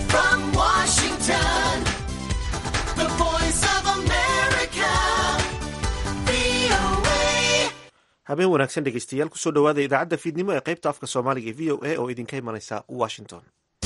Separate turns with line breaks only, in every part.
from Washington, the voice of America, VOA.
habeen wanaagsan dhegeystayaal kusoo dhowaada idaacadda fiidnimo ee qaybta afka soomaaliga ee v o a oo idinka imanaysa washington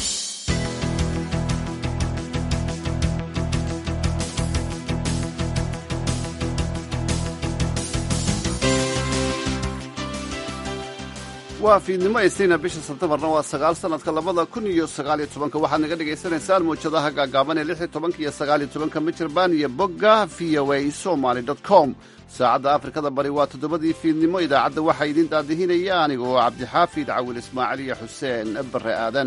waa fiidnimo isniina bisha sebtemarna waa sagaal sanadka labada kun iyo sagaaliyo tobanka waxaad naga dhagaysanaysaan muwjadaha gaagaaban ee lix iyo tobanka iyo sagaaliyo tobanka michirbaan iyo bogga v o a somaly dot com saacadda afrikada bari waa toddobadii fiidnimo idaacadda waxaa idiin daadihinaya aniga oo cabdixaafid cawil ismaaciil iyo xuseen bare aadan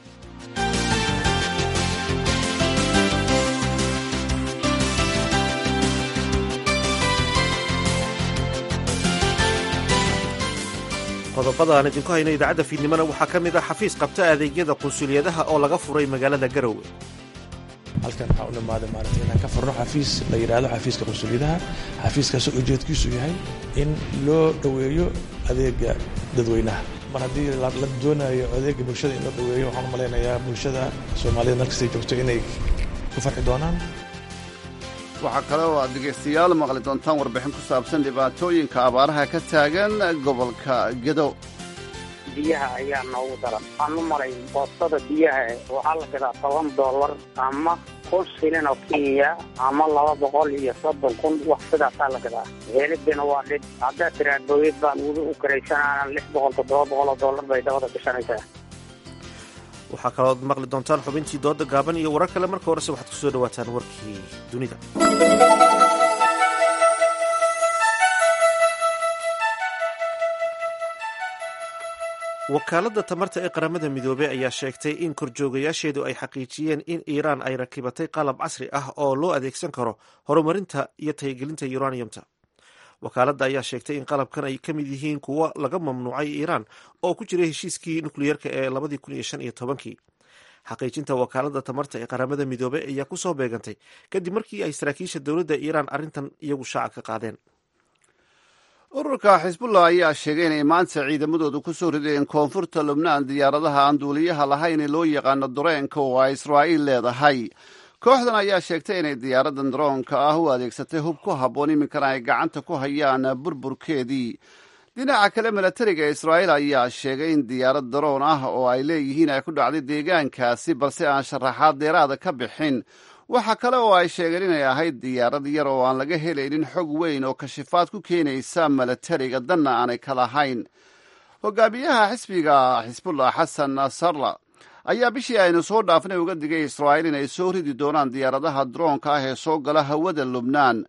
qodobada aan idinku hayno idaacadda fiidnimona waxaa ka mid ah xafiis qabta adeegyada qunsuliyadaha oo laga furay magaalada garowe
halkan waxaa u dhamaaday maaragtay inaan ka furno xafiis la yidhaahdo xafiiska qunsuliyadaha xafiiskaasoo ujeedkiisu yahay in loo dhoweeyo adeega dadweynaha mar haddii la la doonayo adeega bulshada in loo dhoweeyo waxaan u malaynayaa bulshada soomaalida meel kastay joogto inay ku farxi doonaan
waxaa kale oo aad dhegaystayaal maqli doontaan warbixin ku saabsan dhibaatooyinka abaaraha ka taagan gobolka gedo
biyaha ayaa noogu daran waxaan u malay boostada biyaha waxaa la gadaa toban dollar ama kun shilin oo kenya ama laba boqol iyo soddon kun wax sidaasaa la gadaa helibina waa dhib haddaad tiraa booyad baan weli u karaysanaana lix boqol toddoba boqol oo dollar bay dabada gashanaysaa
waxaa kalooad maqli doontaan xubintii dooda gaaban iyo warar kale marka horese waxaad kusoo dhawaataan warkii dunida wakaaladda tamarta ee qaramada midoobey ayaa sheegtay in korjoogayaasheedu ay xaqiijiyeen in iiraan ay rakibatay qalab casri ah oo loo adeegsan karo horumarinta iyo tayagelinta uraniumta wakaaladda ayaa sheegtay in qalabkan ay ka mid yihiin kuwo laga mamnuucay iiraan oo ku jiray heshiiskii nukliyeerka ee labadii kun iyo shan iyo tobankii xaqiijinta wakaaladda tamarta ee qaramada midoobey ayaa kusoo beegantay kadib markii ay saraakiisha dowladda iiraan arrintan iyagu shaaca ka qaadeen
ururka xisbullah ayaa sheegay inay maanta ciidamadoodu ku soo rideen koonfurta lubnaan diyaaradaha aan duuliyaha lahayn ee loo yaqaano dareenka oo ay israa'iil leedahay kooxdan ayaa sheegtay inay diyaaradan daroonka ah u adeegsatay hub ku habboon iminkana ay gacanta ku hayaan burburkeedii dhinaca kale milatariga israa'iil ayaa sheegay in diyaarad daroon ah oo ay leeyihiin ay ku dhacday deegaankaasi balse aan sharaxaad dheeraada ka bixin waxaa kale oo ay sheegeen inay ahayd diyaarad yar oo aan laga helaynin xog weyn oo kashifaad ku keenaysa milatariga danna aanay ka lahayn hogaamiyaha xisbiga xisbullah xasan nasarla ayaa bishii aynu soo dhaafnay uga digay israa'iil inay soo ridi doonaan diyaaradaha daroonka ah ee soo gala hawada lubnaan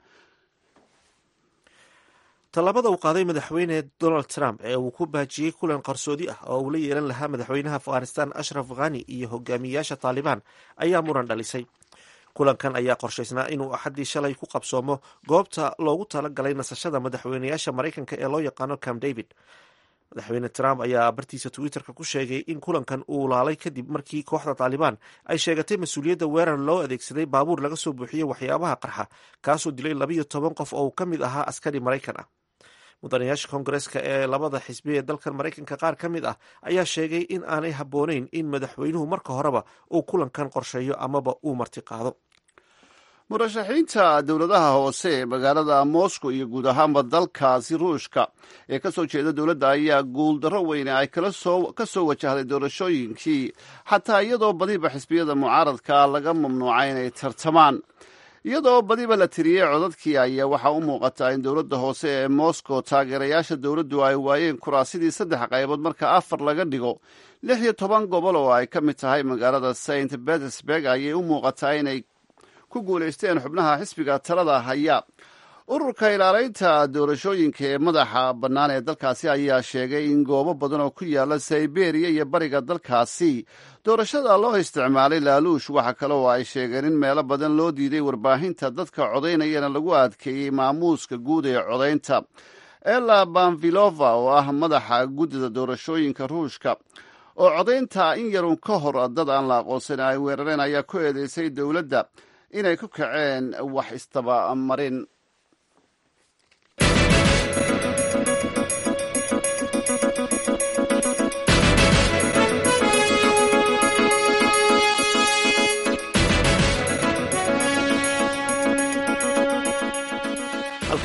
tallaabada uu qaaday madaxweyne donald trump ee uu ku baajiyey kulan qarsoodi ah oo uu la yeelan lahaa madaxweynaha afghanistan ashraf khani iyo hogaamiyayaasha taalibaan ayaa muran dhalisay kulankan ayaa qorshaysnaa inuu axaddii shalay ku qabsoomo goobta loogu tala galay nasashada madaxweynayaasha maraykanka ee loo yaqaano camp david madaxweyne trump ayaa bartiisa twitterka ku sheegay in kulankan uu laalay kadib markii kooxda taalibaan ay sheegatay mas-uuliyadda weerar loo adeegsaday baabuur laga soo buuxiyey waxyaabaha qarxa kaasoo dilay labayo toban qof oo uu ka mid ahaa askari maraykan ah mudanayaasha koongareeska ee labada xisbi ee dalkan maraykanka qaar ka mid ah ayaa sheegay in aanay habboonayn in madaxweynuhu marka horeba uu kulankan qorsheeyo amaba uu marti qaado
murashaxiinta dowladaha hoose ee magaalada moscow iyo guud ahaanba dalkaasi ruushka ee ka soo jeeda dowladda ayaa guuldarro weyne ay ka soo wajahday doorashooyinkii xataa iyadoo badiba xisbiyada mucaaradka laga mamnuucay inay tartamaan iyadoo badiba la tiriyey codadkii ayaa waxaa u muuqataa in dowladda hoose ee moscow taageerayaasha dowladdu ay waayeen kuraasidii saddex qaybood marka afar laga dhigo lix iyo toban gobol oo ay ka mid tahay magaalada saint petersburg ayay u muuqataa inay ku guulaysteen xubnaha xisbiga talada haya ururka ilaalaynta doorashooyinka ee madaxa bannaan ee dalkaasi ayaa sheegay in goobo badan oo ku yaala siberiya iyo bariga dalkaasi doorashada loo isticmaalay laaluush waxa kale oo ay sheegeen in meelo badan loo diiday warbaahinta dadka codaynayana lagu adkeeyey maamuuska guud ee codaynta ela banvilova oo ah madaxa guddida doorashooyinka ruushka oo codaynta in yarun ka hor dad aan la aqoonsan ay weerareen ayaa ku eedeysay dowladda inay ku kaceen wax istabamarin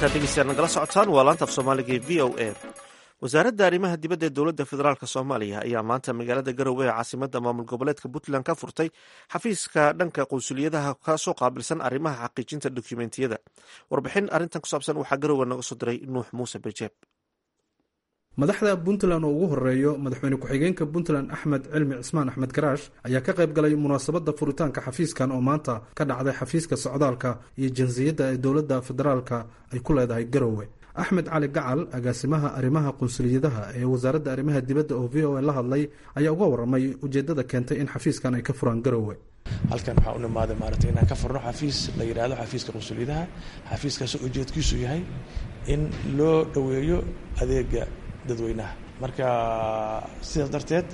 halkaad dhegeystayaad nagala socotaan waa laanta af soomaaliga ee v o a wasaaradda arrimaha dibadda ee dowladda federaalk soomaaliya ayaa maanta magaalada garowe ee caasimadda maamul goboleedka puntland ka furtay xafiiska dhanka qunsuliyadaha kasoo qaabilsan arrimaha xaqiijinta dokumentiyada warbixin arrintan ku saabsan waxaa garowe naga soo diray nuux muuse bejeeb
madaxda puntland oo ugu horeeyo madaxweyne ku-xigeenka puntland axmed cilmi cismaan axmed garaash ayaa ka qayb galay munaasabadda furitaanka xafiiskan oo maanta ka dhacday xafiiska socdaalka iyo jinsiyadda ee dowladda federaalka ay ku leedahay garowe axmed cali gacal agaasimaha arrimaha qunsuliyadaha ee wasaaradda arrimaha dibadda oo v o a la hadlay ayaa uga waramay ujeeddada keentay in xafiiskan ay ka furaan garowe
halkan waxaa u nimaaday maaragtay inaan ka furno xafiis la yidhaahdo xafiiska qunsuliyadaha xafiiskaasoo ujeedkiisu yahay in loo dhoweeyo adeega dadweynaha marka sidaas darteed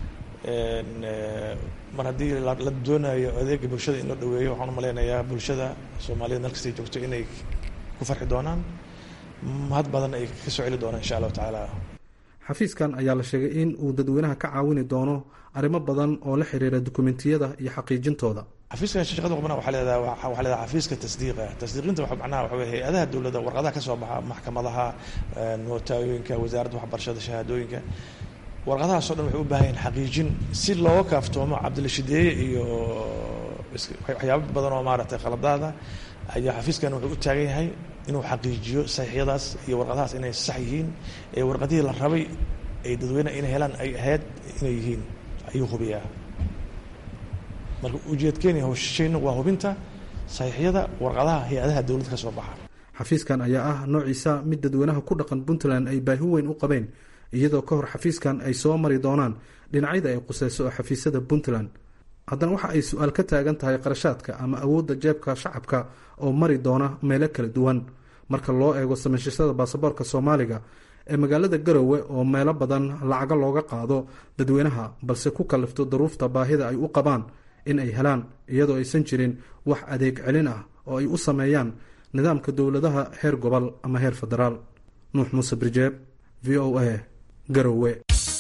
mar haddii la doonayo adeega bulshada in loo dhaweeyo waxaan u malaynayaa bulshada soomaaliyed meel kastay joogto inay ku farxi doonaan mahad badan ay ka soo celi doonaan insha allahu tacaala
xafiiskan ayaa la sheegay in uu dadweynaha ka caawini doono arrimo badan oo la xiriira dukumentiyada iyo xaqiijintooda
xafiiskan shaqada qabana waxaa leedahay waxaa leedahay xafiiska tasdiiqa tasdiiqinta waxa macnaha waxa weye hay-adaha dowladda warqadaha ka soo baxa maxkamadaha nootaayoyinka wasaaradda waxbarashada shahaadooyinka warqadahaasoo dhan waxay u baahan yihin xaqiijin si looga kaaftoomo cabdilashideeye iyo waxyaabo badan oo maaragtay qaladaada ayaa xafiiskan wuxuu u taagan yahay inuu xaqiijiyo saxiixyadaas iyo warqadahaas inay sax yihiin ee warqadihii la rabay ay dadweyne inay helaan ay ahayd inay yihiin ayuu hubiyaa marka ujeedkeeni hawshayna waa hubinta saxiixyada warqadaha hay-adaha dowladda ka soo baxa
xafiiskan ayaa ah noociisa mid dadweynaha ku dhaqan puntland ay baahi weyn u qabeen iyadoo ka hor xafiiskan ay soo mari doonaan dhinacyada ay quseyso oo xafiisyada puntland haddana waxa ay su-aal ka taagan tahay qarashaadka ama awoodda jeebka shacabka oo mari doona meelo kala duwan marka loo eego samaynshashada baasaboorka soomaaliga ee magaalada garowe oo meelo badan lacaga looga qaado dadweynaha balse ku kallifto daruufta baahida ay u qabaan in ay helaan iyadoo aysan jirin wax adeeg celin ah oo ay u sameeyaan nidaamka dowladaha heer gobol ama heer federaal nuux muuse birjeeb v o a garowe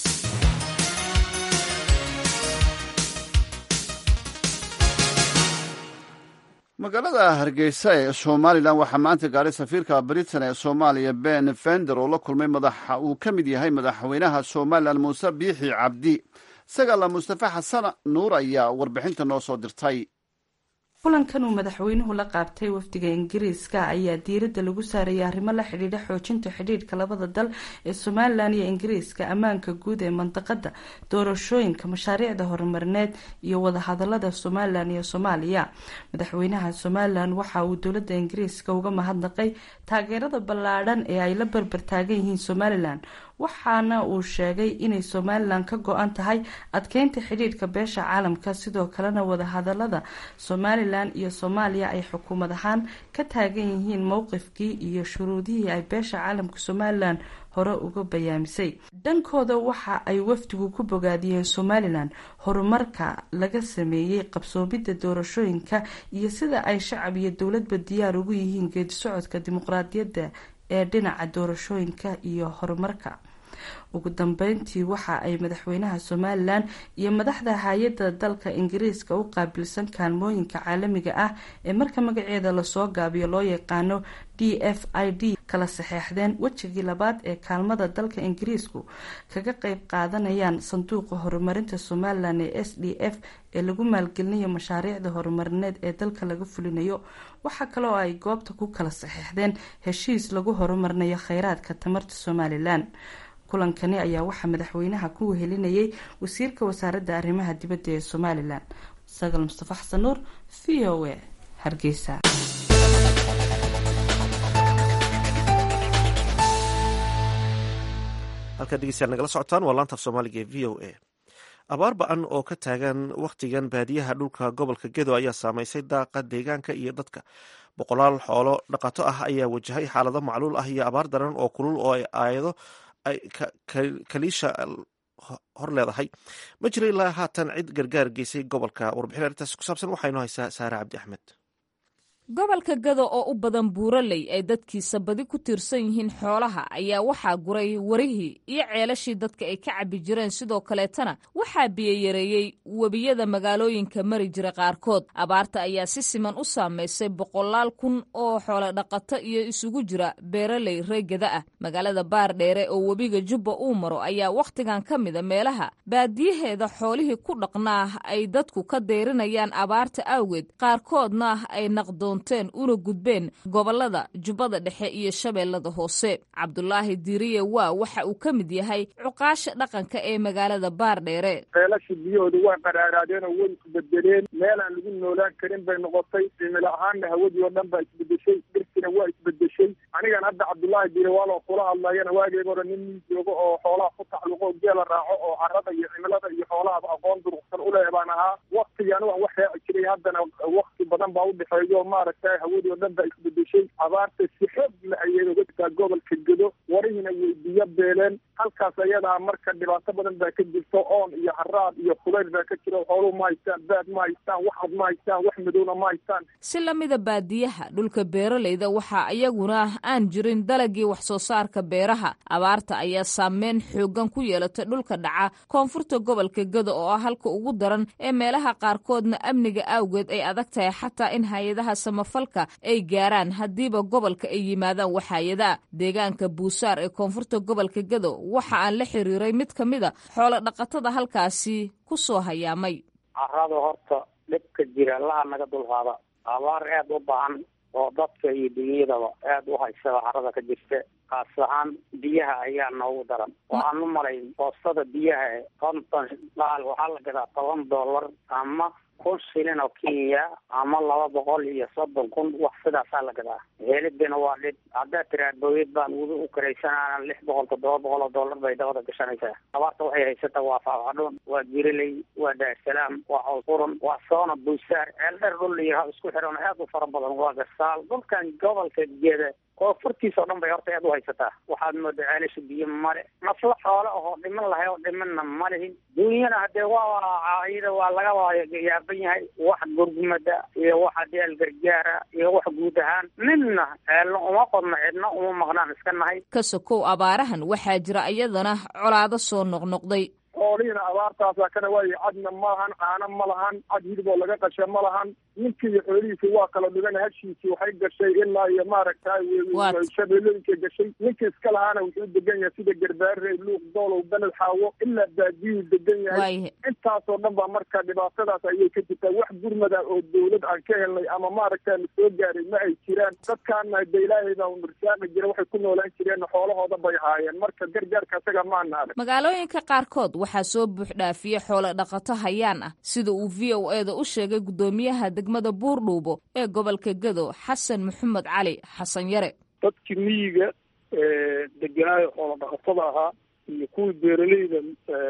magaalada hargeysa ee somalilan waxaa maanta gaaray safiirka britain ee soomaaliya ben fender oo la kulmay madaxa uu ka mid yahay madaxweynaha somalilan muuse biixi cabdi sagala mustafe xasan nuur ayaa warbixinta noo soo dirtay
kulankan uu madaxweynuhu la qaabtay wafdiga ingiriiska ayaa diiradda lagu saarayay arrimo la xidhiidha xoojinta xidhiidhka labada dal ee somalilan iyo ingiriiska ammaanka guud ee mandaqada doorashooyinka mashaariicda horumarineed iyo wadahadalada somalilan iyo soomaaliya madaxweynaha somalilan waxa uu dowlada ingiriiska uga mahadnaqay taageerada ballaadhan ee ay la barbar taagan yihiin somalilan waxaana uu sheegay inay somalilan ka go-an tahay adkeynta xidhiidhka beesha caalamka sidoo kalena wadahadalada somalilan iyo soomaaliya ay xukuumad ahaan ka taagan yihiin mowqifkii iyo shuruudihii ay beesha caalamka somalilan hore uga bayaamisay dhankooda waxa ay wafdigu ku bogaadiyeen somalilan horumarka laga sameeyey qabsoomidda doorashooyinka iyo sida ay shacab iyo dowladba diyaar ugu yihiin geedi socodka dimuqraadiyadda ee dhinaca doorashooyinka iyo horumarka ugu dambeyntii waxa ay madaxweynaha somalilan iyo madaxda hay-adda dalka ingiriiska u qaabilsan kaalmooyinka caalamiga ah ee marka magaceeda lasoo gaabiyo loo yaqaano d f i d kala saxeexdeen wejigii labaad ee kaalmada dalka ingiriisku kaga qeyb qaadanayaan sanduuqa horumarinta somalilan ee s d f ee lagu maalgelinayo mashaariicda horumarineed ee dalka laga fulinayo waxaa kale oo ay goobta ku kala saxeexdeen heshiis lagu horumarinayo kheyraadka tamarta somalilan kulankani ayaa waxaa madaxweynaha ku wehelinayay wasiirka wasaaradda arrimaha dibadda ee somalilan sagal mustafa xasan nuur v o a hargeysa
halkaad dhegeystayaal nagala socotaan waa laanta af soomaaliga ee v o a abaar ba-an oo ka taagan wakhtigan baadiyaha dhulka gobolka gedo ayaa saameysay daaqa deegaanka iyo dadka boqolaal xoolo dhaqato ah ayaa wajahay xaalado macluul ah iyo abaar daran oo kulul oo ay aayado kaliisha hor leedahay ma jira ilaa haatan cid gargaar geysay gobolka warbixin arrintaas ku saabsan waxaa inoo haysaa saare cabdi axmed
gobolka gado oo u badan buuraley ay dadkiisa badi ku tiirsan yihiin xoolaha ayaa waxaa guray warihii iyo ceelashii dadka ay ka cabbi jireen sidoo kaleetana waxaa biyoyareeyey webiyada magaalooyinka mari jira qaarkood abaarta ayaa si siman u saamaysay boqolaal kun oo xoolo dhaqato iyo isugu jira beeraley reegada ah magaalada baardheere oo webiga jubba uu maro ayaa wakhtigan ka mida meelaha baadiyaheeda xoolihii ku dhaqnaa ay dadku ka deyrinayaan abaarta awgeed qaarkoodna ay naqdoonteen una gudbeen gobolada jubbada dhexe iyo shabeellada hoose cabdulaahi diiriye waa waxa uu ka mid yahay cuqaasha dhaqanka ee magaalada baardheere
ceelasha biyahooda waa qaraaraadeen oo way isbedeleen meel aan lagu noolaan karin bay noqotay cimilo ahaanna hawadii oo dhan baa isbedeshay dhirtina waa isbedeshay anigan hadda cabdullaahi diire waaloo kula hadlayana waageega hore nin nin joogo oo xoolaha ku tacluqo oo geela raaco oo carada iyo cimilada iyo xoolahaba aqoon duruqsan uleh baan ahaa waktigii anigu aan wax raaci jiray haddana wakti badan baa udhexeeyo maaragtay hawadii oo dhan baa isbedeshay abaarta si xoog la ayay uga jirtaa gobolka gedo warihiina way biyo beeleen halkaas ayadaa marka dhibaato badan baa ka jirto oon iyo haraad iyo kulayl baa ka jira xooluhu ma haystaan baad ma haystaan wax cad ma haystaan wax madowna ma haystaan
si lamida baadiyaha dhulka beeraleyda waxaa iyaguna aan jirin dalagii wax soo saarka beeraha abaarta ayaa saameyn xoogan ku yeelatay dhulka dhaca koonfurta gobolka gado oo ah halka ugu daran ee meelaha qaarkoodna amniga awgeed ay adag tahay xataa in hay-adaha samafalka ay gaaraan haddiiba gobolka ay yimaadaan waxaayadaa deegaanka buusaar ee koonfurta gobolka gado waxa aan la xiriiray mid ka mida xoolo dhaqatada halkaasi ku soo hayaamay
carada horta dhibka jira laha naga dulqaada abaar aada u baahan oo dadka iyo dunyadaba aada u haysada carada ka jirta kaas ahaan biyaha ayaa noogu daran waxaan u malay boostada biyaha e konton dhaal waxaa la gadaa toban dollar ama kun shilin oo kenya ama laba boqol iyo soddon kun wax sidaasaa la gadaa helidina waa dhib haddaad tiraa booyad baan wudi u karaysanana lix boqol toddoba boqol oo dollar bay dabada gashanaysaa abaarta waxay haysataa waa faafadhuun waa jiriley waa daarsalaam waa cawsqurun waa soona buusaar ceeldheer dhul layiraa isku xiran aad u fara badan waa gasaal dhulkan gobolka geeda koonfurtiisa oo dhan bay horta aad u haysataa waxaad moodaa ceelasha biyo male nafla xoole ahoo dhiman lahay oo dhimanna ma lihin duunyana hadee waa iyada waa laga yaaban yahay wax gurgumada iyo wax adeel gargaara iyo wax guud ahaan midna ceelna uma qodno cidna uma maqnaan iska nahay
ka sokow abaarahan waxaa jira iyadana colaado soo noqnoqday
xoolihiina abaartaasa kana waayo cadna ma lahan caano ma lahan cad hilib oo laga qasha ma lahan ninkii iyo xoolihiisi waa kala dhigan hashiisii waxay gashay ilaa iyo maaragtay shabeelooyinka gashay ninkii iska lahaana wuxuu degan yahay sida garbaare luuq doolow beled xaawo ilaa baadiyuu degan yahay intaasoo dhan baa marka dhibaatadaas ayay ka jirtaa wax gurmada oo dawlad aan ka helnay ama maaragta na soo gaaray ma ay jiraan dadkaana de ilaahay baa nursaaqi jira waxay ku noolaan jireen xoolahooda bay haayeen marka gargaarka isaga maana arag
magaalooyinka qaarkood waxaa soo buuxdhaafiya xoolo dhaqato hayaan ah sida uu v o e da u sheegay guddoomiyaha degmada buurdhuubo ee gobolka gado xasan maxamed cali xasan yare
dadkii miyiga deganaayo xoolo dhaqatada ahaa iyo kuwii beeraleyda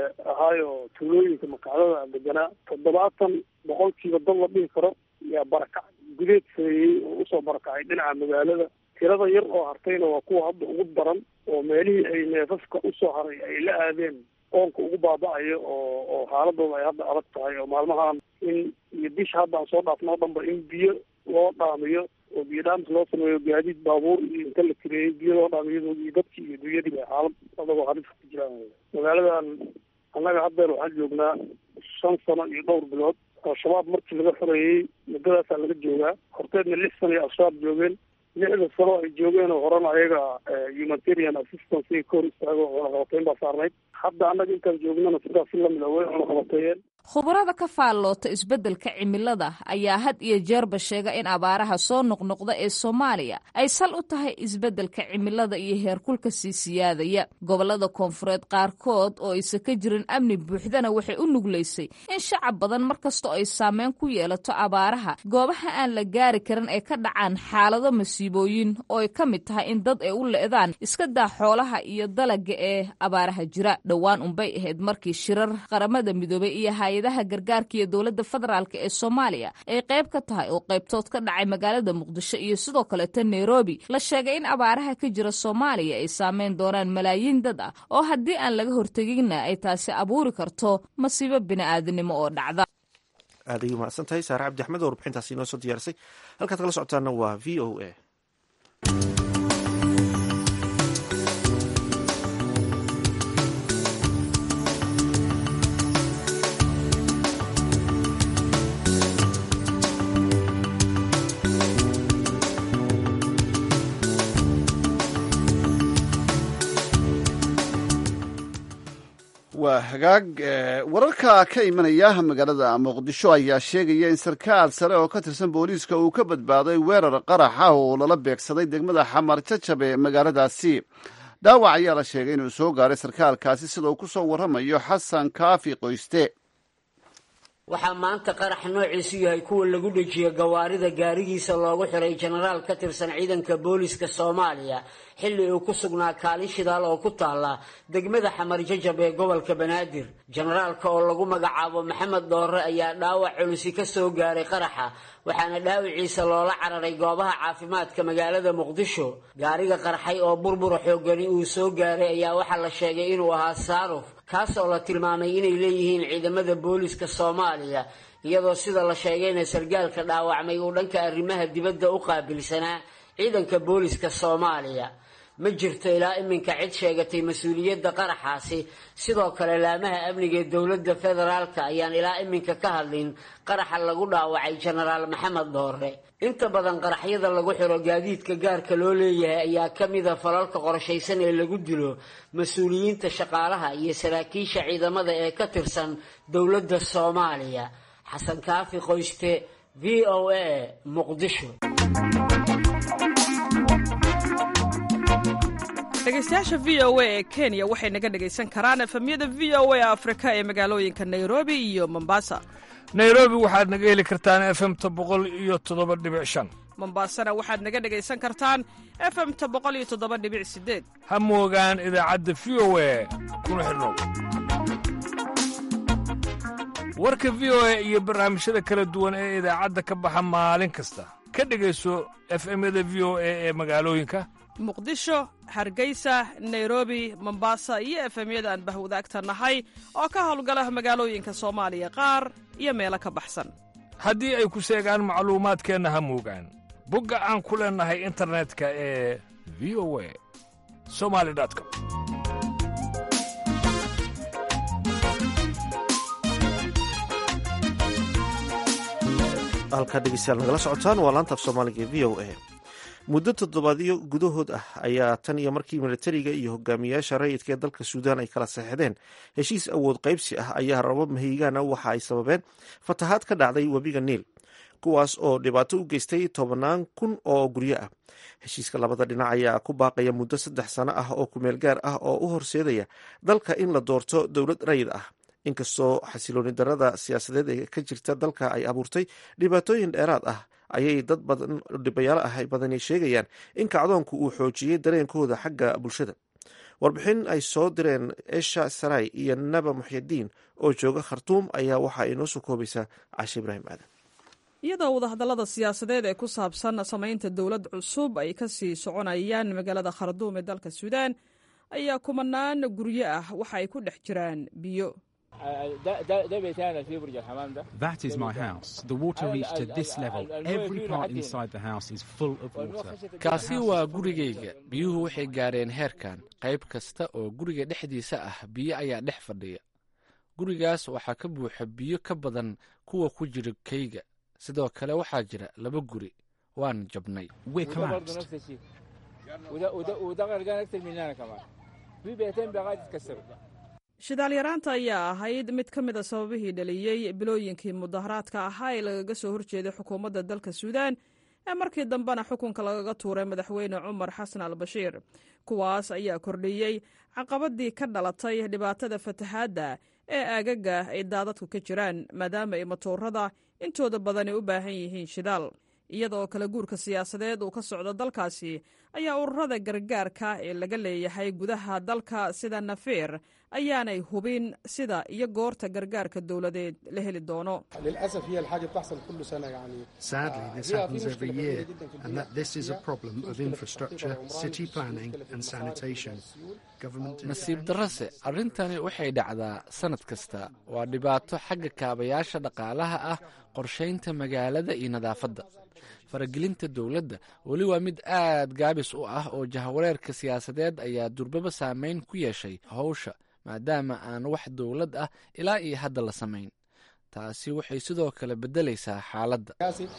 ahaayo tuulooyinka makacdada deganaa toddobaatan boqolkiiba dad la dhihi karo yaa barakac gudeed sameeyey oo usoo barakacay dhinaca magaalada tirada yar oo hartayna waa kuwa hadda ugu daran oo meelihii ay neefafka usoo haray ay la aadeen qoonka ugu baaba-ayo oo oo xaaladooda ay hadda adag tahay oo maalmahan in iyo bisha hadda aan soo dhaafno o dhanba in biyo loo dhaamiyo oo biyo dhaamis loo sameeyo gaadiid baabuur iyo inta la kireeyey biyo loo dhaamiyo iyo dadkii iyo dunyadiiba xaalad adagoo halis ku jiraan magaaladan annaga haddeer waxaan joognaa shan sano iyo dhowr bilood al-shabaab markii laga xoreeyey muddadaasaa laga joogaa horteedna lix sano iyo al-shabaab joogeen lixda sano ay joogeen oo horena ayaga humanitarian assistance ay ka hor istaago cunaqabateyn baa saarnayd hadda annaga intaan joognana sidaas si lamid a way cunaqabateeyeen
khubarada ka faalloota isbeddelka cimilada ayaa had iyo jeerba sheega in abaaraha soo noqnoqda ee soomaaliya ay sal u tahay isbeddelka cimilada iyo heerkulka sii siyaadaya gobollada koonfureed qaarkood oo aysan ka jirin amni buuxdana waxay u nuglaysay in shacab badan mar kastoo ay saameyn ku yeelato abaaraha goobaha aan la gaari karin ay ka dhacaan xaalado masiibooyin oo ay ka mid tahay in dad ay u le'daan iska daa xoolaha iyo dalaga ee abaaraha jira dhowaan unbay ahayd markii shirar qaramada midoobay iyo hay-adaha gargaarka iyo dowladda federaalk ee soomaaliya ay qayb ka tahay oo qaybtood ka dhacay magaalada muqdisho iyo sidoo kaleeta nairobi la sheegay in abaaraha ka jira soomaaliya ay saameyn doonaan malaayiin dad ah oo haddii aan laga horteginna ay taasi abuuri karto masiibo bini'aadanimo oo dhacda
aad ayay mahadsan tahay saare cabdi axmed oo warbixintaasi inoo soo diyaarisay halkaad kala socotaana waa v o a
waa hagaag wararka ka imanaya magaalada muqdisho ayaa sheegaya in sarkaal sare oo ka tirsan booliiska uu ka badbaaday weerar qaraxa oo lala beegsaday degmada xamar jajab ee magaaladaasi dhaawac ayaa la sheegay inuu soo gaaray sarkaalkaasi sida uu ku soo warramayo xasan kaafi qoyste
waxaa maanta qarax noociisu yahay kuwa lagu dhejiyo gawaarida gaarigiisa loogu xiray jenaraal ka tirsan ciidanka booliiska soomaaliya xilli uu ku sugnaa kaalin shidaal oo ku taala degmada xamar jajab ee gobolka banaadir jenaraalka oo lagu magacaabo maxamed doore ayaa dhaawac culusi ka soo gaaray qaraxa waxaana dhaawiciisa loola cararay goobaha caafimaadka magaalada muqdisho gaariga qarxay oo burbura xoogani uu soo gaaray ayaa waxaa la sheegay inuu ahaa saaruf kaas oo la tilmaamay inay leeyihiin ciidamada booliiska soomaaliya iyadoo sida la sheegayna sargaalka dhaawacmay uu dhanka arrimaha dibadda u qaabilsanaa ciidanka booliiska soomaaliya ma jirto ilaa iminka cid sheegatay mas-uuliyadda qaraxaasi sidoo kale laamaha amniga ee dowladda federaalka ayaan ilaa iminka ka hadlin qaraxa lagu dhaawacay jenaraal maxamed doore inta badan qaraxyada lagu xiro gaadiidka gaarka loo leeyahay ayaa ka mida falalka qorshaysan ee lagu dilo mas-uuliyiinta shaqaalaha iyo saraakiisha ciidamada ee ka tirsan dowladda soomaaliya xasan kaafi qoyste v o a muqdisho
dhegeystayaasha v o a ee kenya waxay naga dhegaysan karaan efemyada v o a afrika ee magaalooyinka nairobi iyo mombasa
nairobi waxaad naga heli kartaan efemta boqol iyo toddoba dhibic shan
mombasana waxaad naga dhegaysan kartaan efemta boqol iyo toddoba dhibic sideed
ha moogaan idaacadda v o a kuna xidhnow warka v o a iyo barnaamijyada kala duwan ee idaacadda ka baxa maalin kasta ka dhegayso efemyada v o a ee magaalooyinka
muqdisho hargeysa nairobi mombasa iyo efemyada aan bahwadaagta nahay oo ka howlgala magaalooyinka soomaaliya qaar iyo meelo ka baxsan
haddii ay ku seegaan macluumaadkeenna ha moogaan bogga aan ku leennahay internetka ee v o a somali com
halkaa dhegeystayaal nagala socotaan waa laanta af soomaaliga ee v o a muddo toddobaadyo gudahood ah ayaa tan iyo markii militariga iyo hogaamiyaasha rayidka ee dalka suudaan ay kala saxeixdeen heshiis awood qaybsi ah ayaa rabab mahiigaana waxa ay sababeen fatahaad ka dhacday webiga niil kuwaas oo dhibaato u geystay tobannaan kun oo guryo ah heshiiska labada dhinac ayaa ku baaqaya muddo saddex sano ah oo kumeel gaar ah oo u horseedaya dalka in la doorto dowlad rayid ah inkastoo xasilooni darada siyaasadeed ee ka jirta dalka ay abuurtay dhibaatooyin dheeraad ah ayay dad badan dhibayaalo ah badani sheegayaan in kacdoonku uu xoojiyey dareenkooda xagga bulshada warbixin ay soo direen esha saray iyo naba muxyadiin oo jooga khartuum ayaa waxa ay noo soo koobaysaa cashe ibraahim aadan
iyadoo wadahadallada siyaasadeed ee ku saabsan samaynta dowlad cusub ay ka sii soconayaan magaalada kharduum ee dalka suudaan ayaa kumanaan guryo ah waxa ay ku dhex jiraan biyo
That is my house. The water reached to this level. Every part inside the house is full of water.
kaasi waa gurigayga biyuhu waxay gaareen heerkan qayb kasta oo guriga dhexdiisa ah biyo ayaa dhex fadhiya gurigaas waxaa ka buuxa biyo ka badan kuwa ku jira kayga sidoo kale waxaa jira laba guri waan jabnay
We're collapsed.
shidaal yaraanta ayaa ahayd mid ka mida sababihii dhaliyey bilooyinkii mudaharaadka ahaa ee lagaga soo horjeeday xukuumadda dalka suudaan ee markii dambena xukunka lagaga tuuray madaxweyne cumar xasan al bashiir kuwaas ayaa kordhiyey caqabadii ka dhalatay dhibaatada fatahaadda ee aagaga ay daadadku ka jiraan maadaama ay matoorada intooda badani u baahan yihiin shidaal iyada oo kala guurka siyaasadeed uu ka socdo dalkaasi ayaa ururada gargaarka ee laga leeyahay gudaha dalka sida nafeer ayaanay hubin sida iyo goorta gargaarka dowladeed la heli doono
Sadly, this happens every year, and that this is a problem of infrastructure, city planning, and sanitation. Government
nasiib darrase arrintani waxay dhacdaa sannad kasta waa dhibaato xagga kaabayaasha dhaqaalaha ah qorshaynta magaalada iyo nadaafadda faragelinta dowladda weli waa mid aad gaabis u ah oo jahawareerka siyaasadeed ayaa durbaba saameyn ku yeeshay howsha maadaama aan wax dowlad ah ilaa iyo hadda la samayn taasi waxay sidoo kale beddelaysaa xaaladda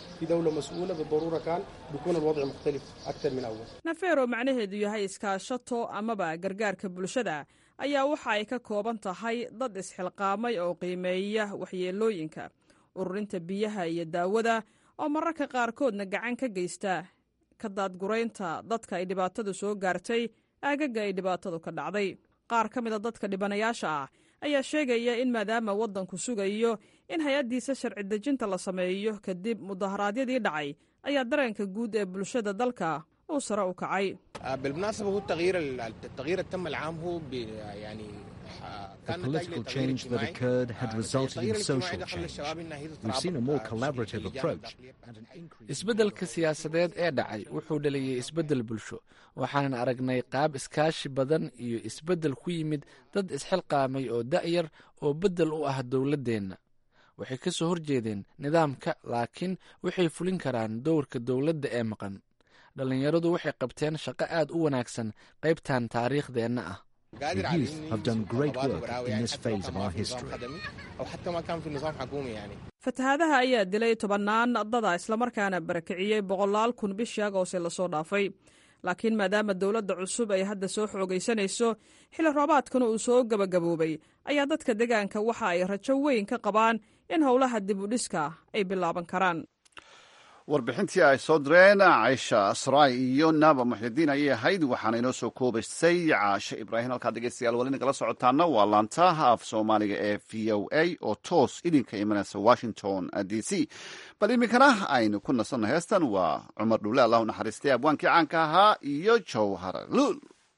nafeero macnaheedu yahay iskaashato amaba gargaarka bulshada ayaa waxa ay ka kooban tahay dad isxilqaamay oo qiimeeya waxyeelooyinka ururinta biyaha iyo daawada oo mararka qaarkoodna gacan ka geysta ka daadguraynta dadka ay dhibaatadu soo gaartay aagaga ay dhibaatadu ka dhacday qaar ka mida dadka dhibanayaasha ah ayaa sheegaya in maadaama waddanku sugayo in hay-addiisa sharci dejinta la sameeyo kadib mudaharaadyadii dhacay ayaa dareenka guud ee bulshada dalka uu sare u kacay
بالمناسبة هو التغيير التغيير التم العام هو ب- يعني
The political change that occurred had resulted in social change. We've seen a more collaborative approach and an increase.
isbeddelka siyaasadeed ee dhacay wuxuu dhaliyey isbeddel bulsho waxaanan aragnay qaab iskaashi badan iyo isbeddel ku yimid dad isxilqaamay oo da'yar oo beddel u ah dowladdeenna waxay ka soo horjeedeen nidaamka laakiin waxay fulin karaan dowrka dowladda ee maqan dhallinyaradu waxay qabteen shaqo aad u wanaagsan qaybtan taariikhdeenna ah
قادر
The
على
youth
إني
have done great
أبادر
work
براوي
in
يعني
this
حتى
phase of
أبادر
our
في نظام
history.
خدمي أو حتى ما كان في نظام حكومي يعني
fatahaadaha ayaa dilay tobannaan dada islamarkaana barakiciyey boqolaal kun bishii agoose lasoo dhaafay laakiin maadaama dowladda cusub ay hadda soo xoogaysanayso xilli roobaadkana uu soo gebagaboobay ayaa dadka deegaanka waxa ay rajo weyn ka qabaan in howlaha dib u dhiska ay bilaaban karaan
warbixintii ay soo direen caysha saraay iyo naaba muxyidiin ayay ahayd waxaana inoo soo koobaysay caashe ibraahim halkaad dhegeystayaal wali nagala socotaana waa laantaha af soomaaliga ee v o a oo toos idinka imanaysa washington d c bal iminkana aynu ku nasanno heestan waa cumar dhuule allah u naxariistay abwaankii caanka ahaa iyo jowhar luul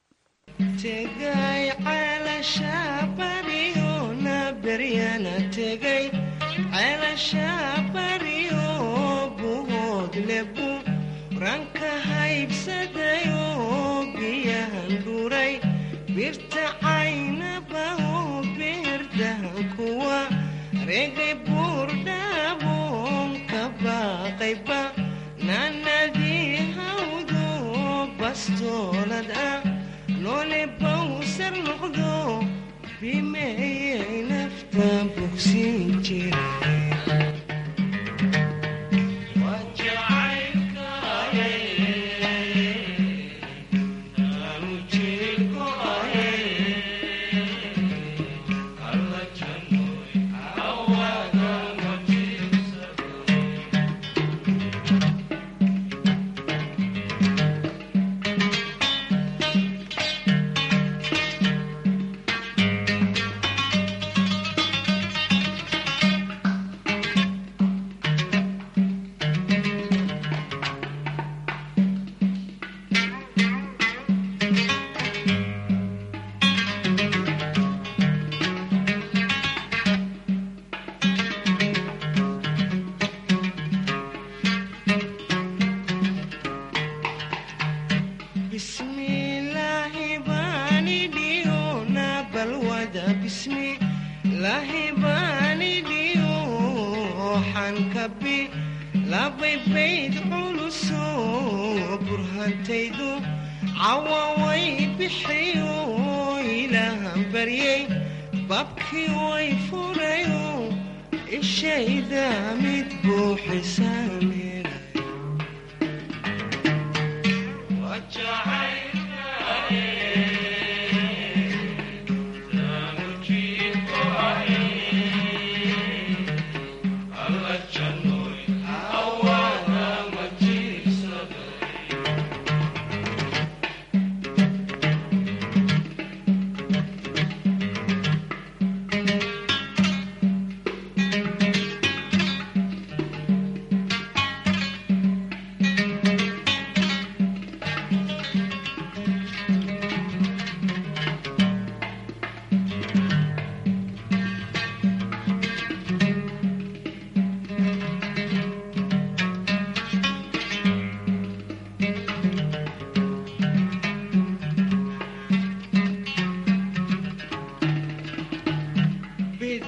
tegay ceelasha bariyona beryana tegay ceelasha bariyo buhood lebu ranka haybsadayo biyahan dhuray birta caynabaho beerdahan kuwa regay buurdhaabon ka baaqayba naanadii hawdo bastoolad ah loole bawsar noqdo bimeeyay nafta bogsin jira bismillaahi baani dhiyo na balwada bismillaahi baani dhiyo xankabi labay bayd culuso burhantaydu cawaway bixiyo ilaahan baryay babkii way furayo ishayda mid buuxisaameen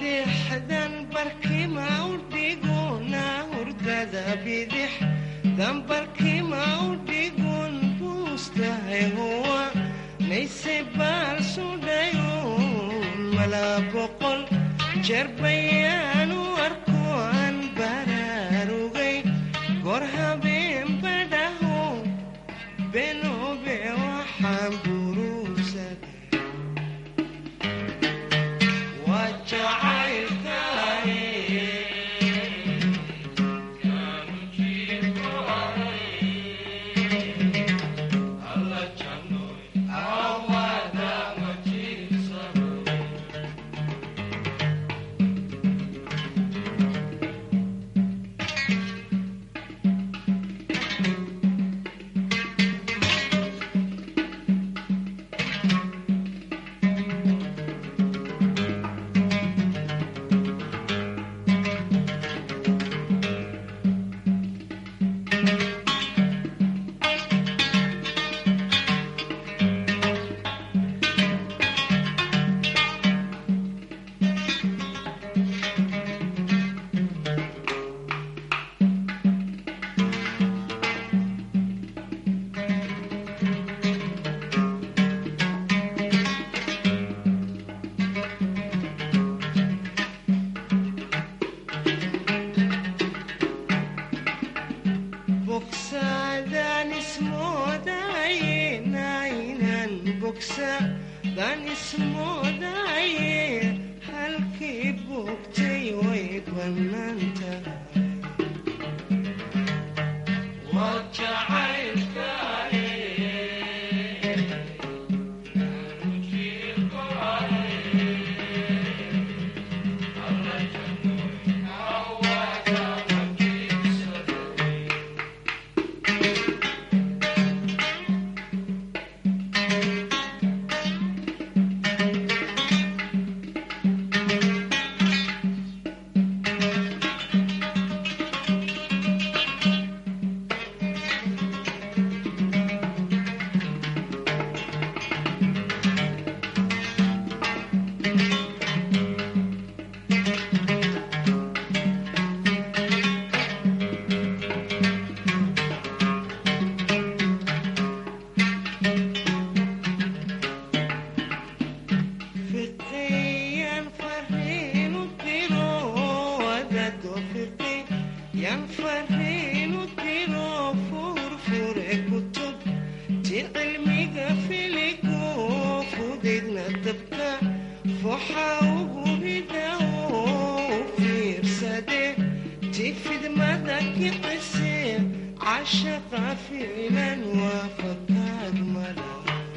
bidixdan barkima u dhiguna hurdada bidix dan barkima u dhigun buustahay huwa nayse baal sudhayun malaa boqol jeer bayaanu arko aan baraarugay goor habeen badhaho benobe waxaan buruusad waa jacaylkaay bogsadaan ismoodaye naynan bogsadaan ismoodaye halkii bogtay way bannaan tahay waa jacaylkaay fiqiyan fariinu diro wadado fiqi yan fariinu diro furfure kutub ti cilmiga filigo fudaydna dabka foxa ugu ridawo u fiirsade ti fidmada kicise cashaqa ficlan waa fakaad mala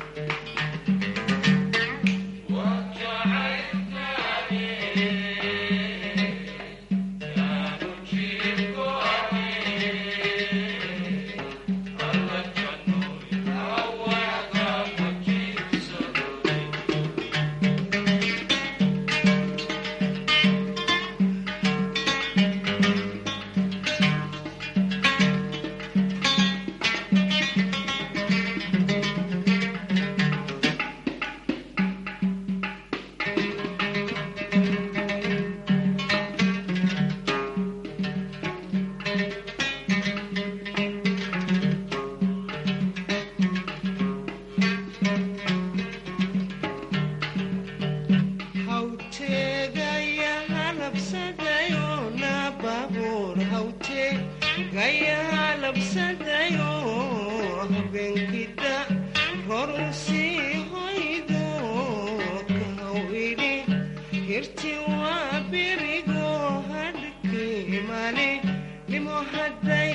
hawteegaya halabsadayo na baabuur hawteegaya halabsadayo habeenkida ror u sii hoydo kahaw idhi hirti waa berigo hadhkii mali nimo hadday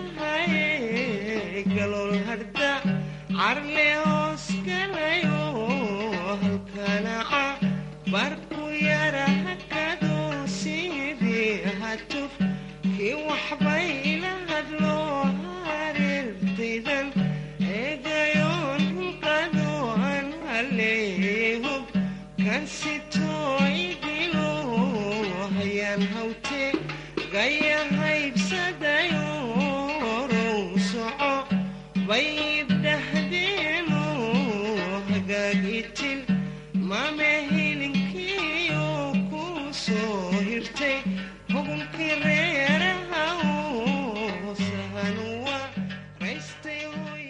tahay galool harda carle hoos galayo halkanaca barku yara hakado sidii hatuf kii waxbay ila hadlo hareertaydan eegayoon hulqado aan haleehub kan sitoo idilo hayaan hawte gaya haybsadayo row soco bayib dhahdeeno hagaagitil mame hilinkiyo ku soo jirtay hugunkii reeraha uu sahan waa raystay hoy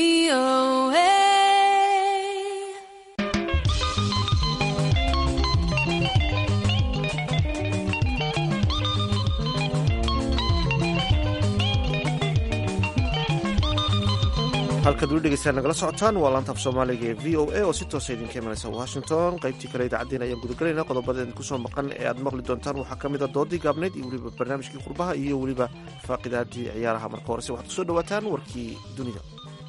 halkaad weli dhegeystaan nagala socotaan waa laanta af soomaaliga ee v o a oo si toosa idinka imanaysa washington qaybtii kale idaacaddeena ayaan gudagalaynaa qodobada idinku soo maqan ee aad maqli doontaan waxaa ka mid a doodii gaabnayd iyo weliba barnaamijkii qurbaha iyo weliba faaqidaadii ciyaaraha marka horese waxaad kusoo dhawaataan warkii dunida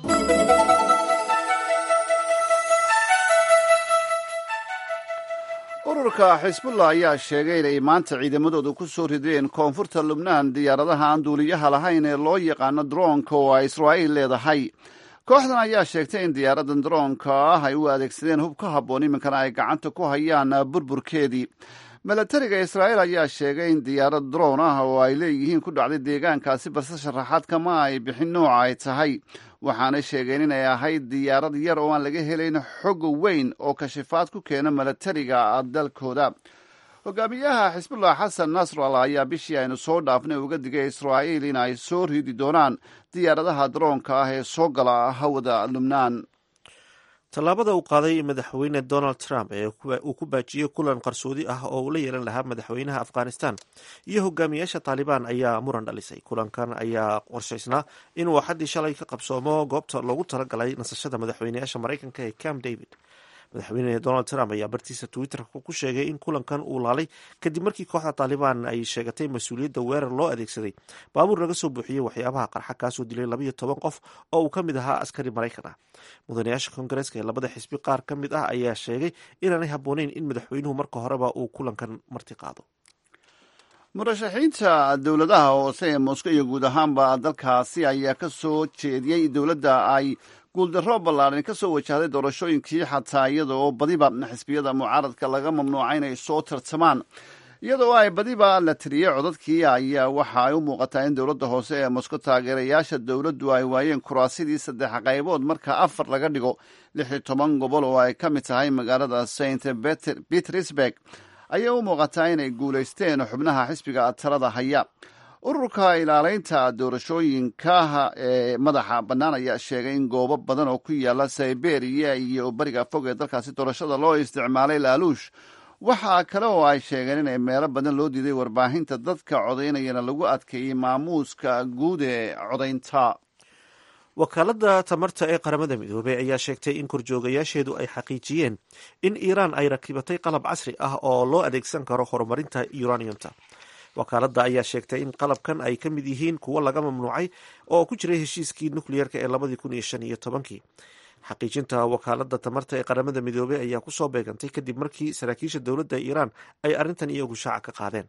ururka xisbullah ayaa sheegay inay maanta ciidamadooda ku soo rideen koonfurta lubnaan diyaaradaha aan duuliyaha lahayn ee loo yaqaano droonka oo ay israa'iil leedahay kooxdan ayaa sheegtay in diyaaradan droonka ah ay u adeegsadeen hub ka habboon iminkana ay gacanta ku hayaan burburkeedii milatariga israa'iil ayaa sheegay in diyaarad droon ah oo ay leeyihiin ku dhacday deegaankaasi balse sharaxaad kama ay bixin nooca ay tahay waxaanay sheegeen inay ahayd diyaarad yar oo aan laga helayn xog weyn oo kashifaad ku keena milatariga dalkooda hogaamiyaha xisbullah xasan nasrallah ayaa bishii aynu soo dhaafnay uga digay israa'iil in ay soo ridi doonaan diyaaradaha daroonka ah ee soo gala hawada lubnaan
tallaabada uu qaaday madaxweyne donald trump ee uu ku baajiyey kulan qarsoodi ah oo uu la yeelan lahaa madaxweynaha afghanistan iyo hogaamiyaasha taalibaan ayaa muran dhalisay kulankan ayaa qorshaysnaa inuu axaddii shalay ka qabsoomo goobta loogu talagalay nasashada madaxweyneyaasha maraykanka ee camp david madaxweyne donald trump ayaa bartiisa twitterka ku sheegay in kulankan uu laalay kadib markii kooxda taalibaan ay sheegatay mas-uuliyadda weerar loo adeegsaday baabuur laga soo buuxiyey waxyaabaha qarxa kaasoo dilay labayo toban qof oo uu ka mid ahaa askari maraykan ah mudanayaasha koongareeska ee labada xisbi qaar ka mid ah ayaa sheegay inaanay habbooneyn in madaxweynuhu marka horeba uu kulankan marti qaado
murashaxiinta dowladaha hoose ee moscow iyo guud ahaanba dalkaasi ayaa ka soo jeediyey dowladda ay guuldarro ballaaran ka soo wajahday doorashooyinkii xataa iyada oo badiba xisbiyada mucaaradka laga mamnuuca inay soo tartamaan iyadoo ay badiba la tiriyey codadkii ayaa waxa ay u muuqataa in dowladda hoose ee moscow taageerayaasha dowladdu ay waayeen kuraasidii saddex qaybood marka afar laga dhigo lix iyo toban gobol oo ay ka mid tahay magaalada st petersburg ayay u muuqataa inay guulaysteen xubnaha xisbiga talada haya ururka ilaaleynta doorashooyinka ee madaxa bannaan ayaa sheegay in goobo badan oo ku yaala siberia iyo bariga fog ee dalkaasi doorashada loo isticmaalay laaluush waxaa kale oo ay sheegeen inay meelo badan loo diiday warbaahinta dadka codaynayana lagu adkeeyey maamuuska guud ee codaynta
wakaaladda tamarta ee qaramada midoobey ayaa sheegtay in korjoogayaasheedu ay xaqiijiyeen in iiraan ay rakibatay qalab casri ah oo loo adeegsan karo horumarinta uraniumta wakaaladda ayaa sheegtay in qalabkan ay ka mid yihiin kuwo laga mamnuucay oo ku jiray heshiiskii nukliyeerka ee labadii kun iyo shan iyo tobankii xaqiijinta wakaaladda tamarta ee qaramada midoobey ayaa kusoo beegantay kadib markii saraakiisha dowladda iiraan ay arrintan iyagu shaaca ka qaadeen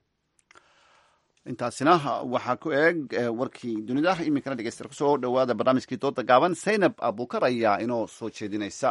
intaasina waxaa ku eeg warkii dunida iminkana dhegeysta kusoo dhowaada barnaamijkii dooda gaaban saynab abukar ayaa inoo soo jeedinaysa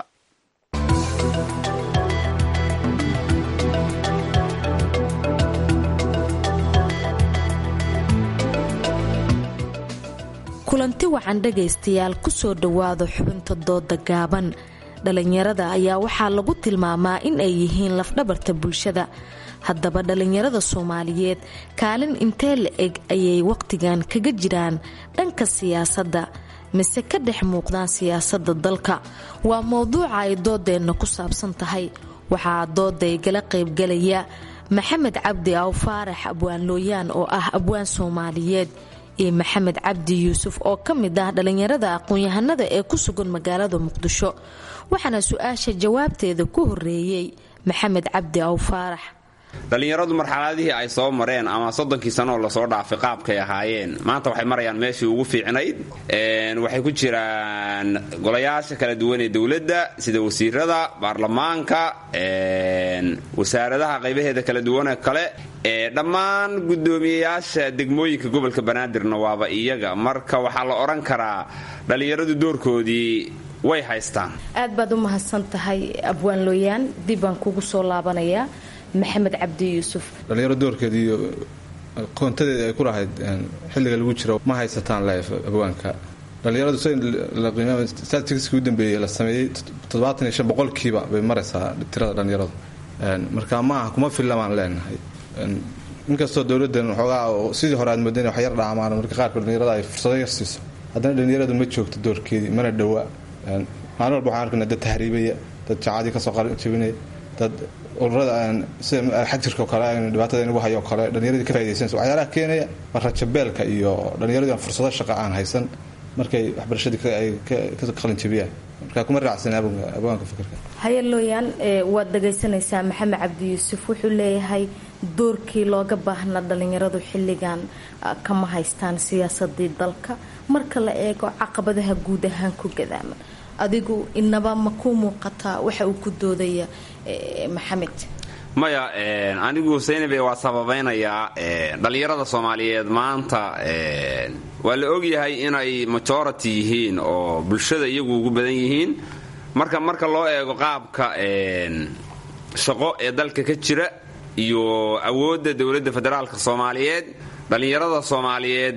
kulanti wacan dhegaystayaal kusoo dhowaada xubinta dooda gaaban dhalinyarada ayaa waxaa lagu tilmaamaa in ay yihiin lafdhabarta bulshada haddaba dhalinyarada soomaaliyeed kaalin intee la eg ayay wakhtigan kaga jiraan dhanka siyaasadda mise ka dhex muuqdaan siyaasadda dalka waa mowduuca ay doodeenna ku saabsan tahay waxaa dooday gala qaybgalaya maxamed cabdi aw faarax abwaan looyaan oo ah abwaan soomaaliyeed iyo maxamed cabdi yuusuf oo ka mid ah dhallinyarada aqoon-yahanada ee ku sugan magaalada muqdisho waxaana su-aasha jawaabteeda ku horeeyey maxamed cabdi aw faarax
dhallinyaradu marxaladihii ay soo mareen ama soddonkii sanoo lasoo dhaafay qaabkay ahaayeen maanta waxay marayaan meeshii ugu fiicnayd waxay ku jiraan golayaasha kala duwan ee dowladda sida wasiirada baarlamaanka wasaaradaha qaybaheeda kala duwanee kale dhammaan guddoomiyeyaasha degmooyinka gobolka banaadirna waaba iyaga marka waxaa la odhan karaa dhallinyaradu doorkoodii way haystaan
aad baad u mahadsan tahay abwaan looyaan dib baan kugu soo laabanayaa maxamed cabdi yuusuf
dhallinyaro doorkeeda iyo qoontadeeda ay ku lahayd xilliga lagu jiro ma haysataan leef abwaanka dhallinyaradu statistiskii u dambeeyey la sameeyey toddobaatan iyo shan boqolkiiba bay maraysaa tirada dhallinyaradu marka ma aha kuma fillamaan leenahay inkastoo dowladdan waxoogaa sidii hore aad moodan wax yar dhaamaan marka qaarkood dhalinyarada ay fursado yar siiso haddana dhalinyaradu ma joogto doorkeedii mana dhowa maalin walba waxaan arkana dad tahriibaya dad jacadii kasoo jabinaya dad ururada sida xajirka oo kale dhibaatada inagu hayo oo kale dhalinyaradii ka faidaysanaysa waxyaalaha keenaya waa rajabeelka iyo dhalinyaradii aan fursado shaqa aan haysan markay waxbarashadii ay ka qalin jabiyaan marka kuma raacsan abwaanka fikirka
hayalooyaan waad dhagaysanaysaa maxamed cabdi yuusuf wuxuu leeyahay doorkii looga baahnaa dhalinyaradu xilligan kama haystaan siyaasadii dalka marka la eego caqabadaha guud ahaan ku gadaaman adigu inaba ma ku muuqataa waxa uu ku doodaya maxamed
maya anigu saynabe waa sababaynayaa dhallinyarada soomaaliyeed maanta waa la ogyahay inay majority yihiin oo bulshada iyagu ugu badan yihiin marka marka loo eego qaabka shaqo ee dalka ka jira iyo awoodda dowladda federaalka soomaaliyeed dhallinyarada soomaaliyeed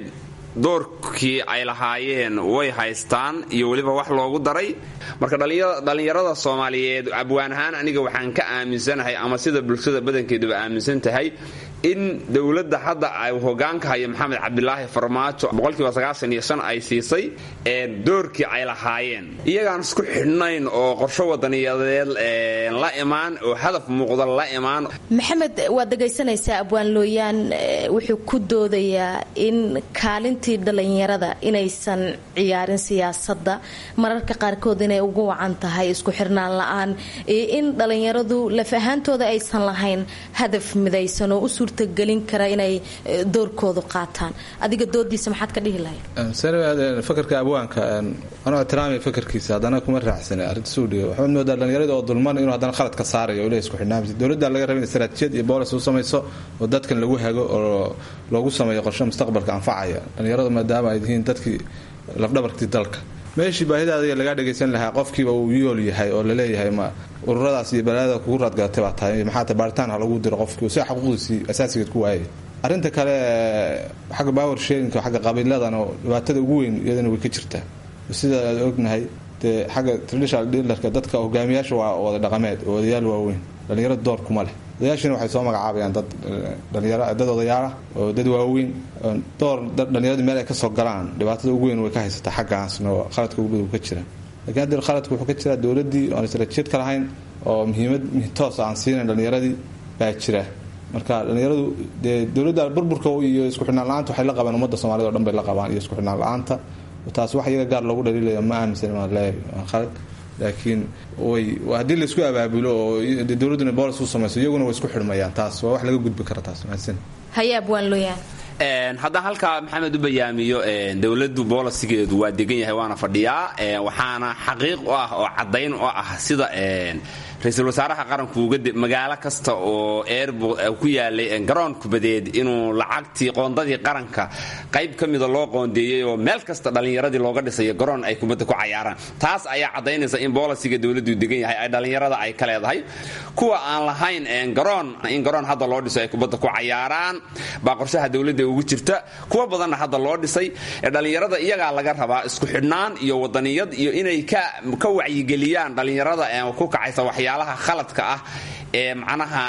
doorkii ay lahaayeen way haystaan iyo weliba wax loogu daray marka dhallinyarada soomaaliyeed abwaan ahaan aniga waxaan ka aaminsanahay ama sida bulshada badankeeduba aaminsan tahay in dowladda hadda ay hogaanka hayo maxamed cabdilaahi farmaajo boqolkiiba sagaashan iyo shan ay siisay ee doorkii ay lahaayeen iyagaan isku xidhnayn oo qorsho wadaniyadeed la imaan oo hadaf muuqda la imaan
maxamed waad dhagaysanaysaa abwaan looyaan wuxuu ku doodayaa in kaalintii dhalinyarada inaysan ciyaarin siyaasadda mararka qaarkood inay ugu wacan tahay isku xirnaan la-aan iyo in dhalinyaradu laf ahaantooda aysan lahayn hadaf midaysan oo u suurtagelin kara inay doorkoodu qaataan adiga doodiisa maxaad ka dhihi lahayd
fakarka abwaanka anuu ixtiraamay fakarkiisa haddana kuma raacsana arrinta suudhiga waxaad moodaa dhalinyarada oo dulman inuu haddana khalad ka saarayo ole isku xidhnaamisa dowladda laga raba in istaraatijiyad iyo boolis u samayso oo dadkan lagu hago oo loogu sameeyo qorshe mustaqbalka anfacaya dhalinyaradu maadaama ay yihiin dadkii lafdhabarkii dalka meeshii baahidaada lagaa dhagaysan lahaa qofkiiba uu yool yahay oo laleeyahay ma ururadaas iyo balaadada kugu raadgadatay baa tahay maxaata baaritaan ha lagu diro qofkii si xuquuqdiisii asaasigeed ku waayay arrinta kale xagga power sharinka xagga qabiiladan oo dhibaatada ugu weyn iyadana way ka jirtaa sida aad ognahay dee xagga traditional dealerka dadka hogaamiyaasha waa wada dhaqameed oo odayaal waaweyn dhalinyarada door kuma leh odayaashina waxay soo magacaabayaan dad dhalinyaro dad odayaalah oo dad waaweyn door dhalinyaradu meel ay kasoo galaan dhibaatada ugu weyn way ka haysataa xaggaasna oo qaladka ugu badan ka jira lakiin haddi qaladka wuxuu ka jiraa dowladdii oon istaraatiijiyad ka lahayn oo muhiimad toos aan siinayn dhalinyaradii baa jira marka dhalinyaradu dee dowladda burburka iyo isku xidhnaan la-aanta waxay la qabaan ummadda soomaalida o dhan bay la qabaan iyo isku xidhnaan la-aanta taas wax iyaga gaar loogu dhaliilaya ma aaminsan maan leeyahay waa khalad laakiin way haddii laisku abaabulo oo dowladduna boolis u samayso iyaguna way isku xidhmayaan taas waa wax laga gudbi kara taas mahadsan
hayaab waan looyahay
haddaan halkaa maxamed u bayaamiyo dowladdu boolisigeedu waa degan yahay waana fadhiyaa waxaana xaqiiq u ah oo caddayn u ah sida ra-iisul wasaaraha qaranku magaalo kasta oo airbord ku yaalay garoon kubadeed inuu lacagtii qoondadii qaranka qayb ka mida loo qoondeeyey oo meel kasta dhallinyaradii looga dhisayo garoon ay kubadda ku cayaaraan taas ayaa caddaynaysa in boolisiga dowladdu degan yahay ay dhallinyarada ay ka leedahay kuwa aan lahayn garoon in garoon hadda loo dhiso ay kubadda ku cayaaraan baa qorshaha dowladda ugu jirta kuwa badanna hadda loo dhisay dhallinyarada iyagaa laga rabaa isku xidhnaan iyo wadaniyad iyo inay ka wacyigeliyaan dhallinyarada ku kacaysa waxyaalaha khaladka ah ee macnaha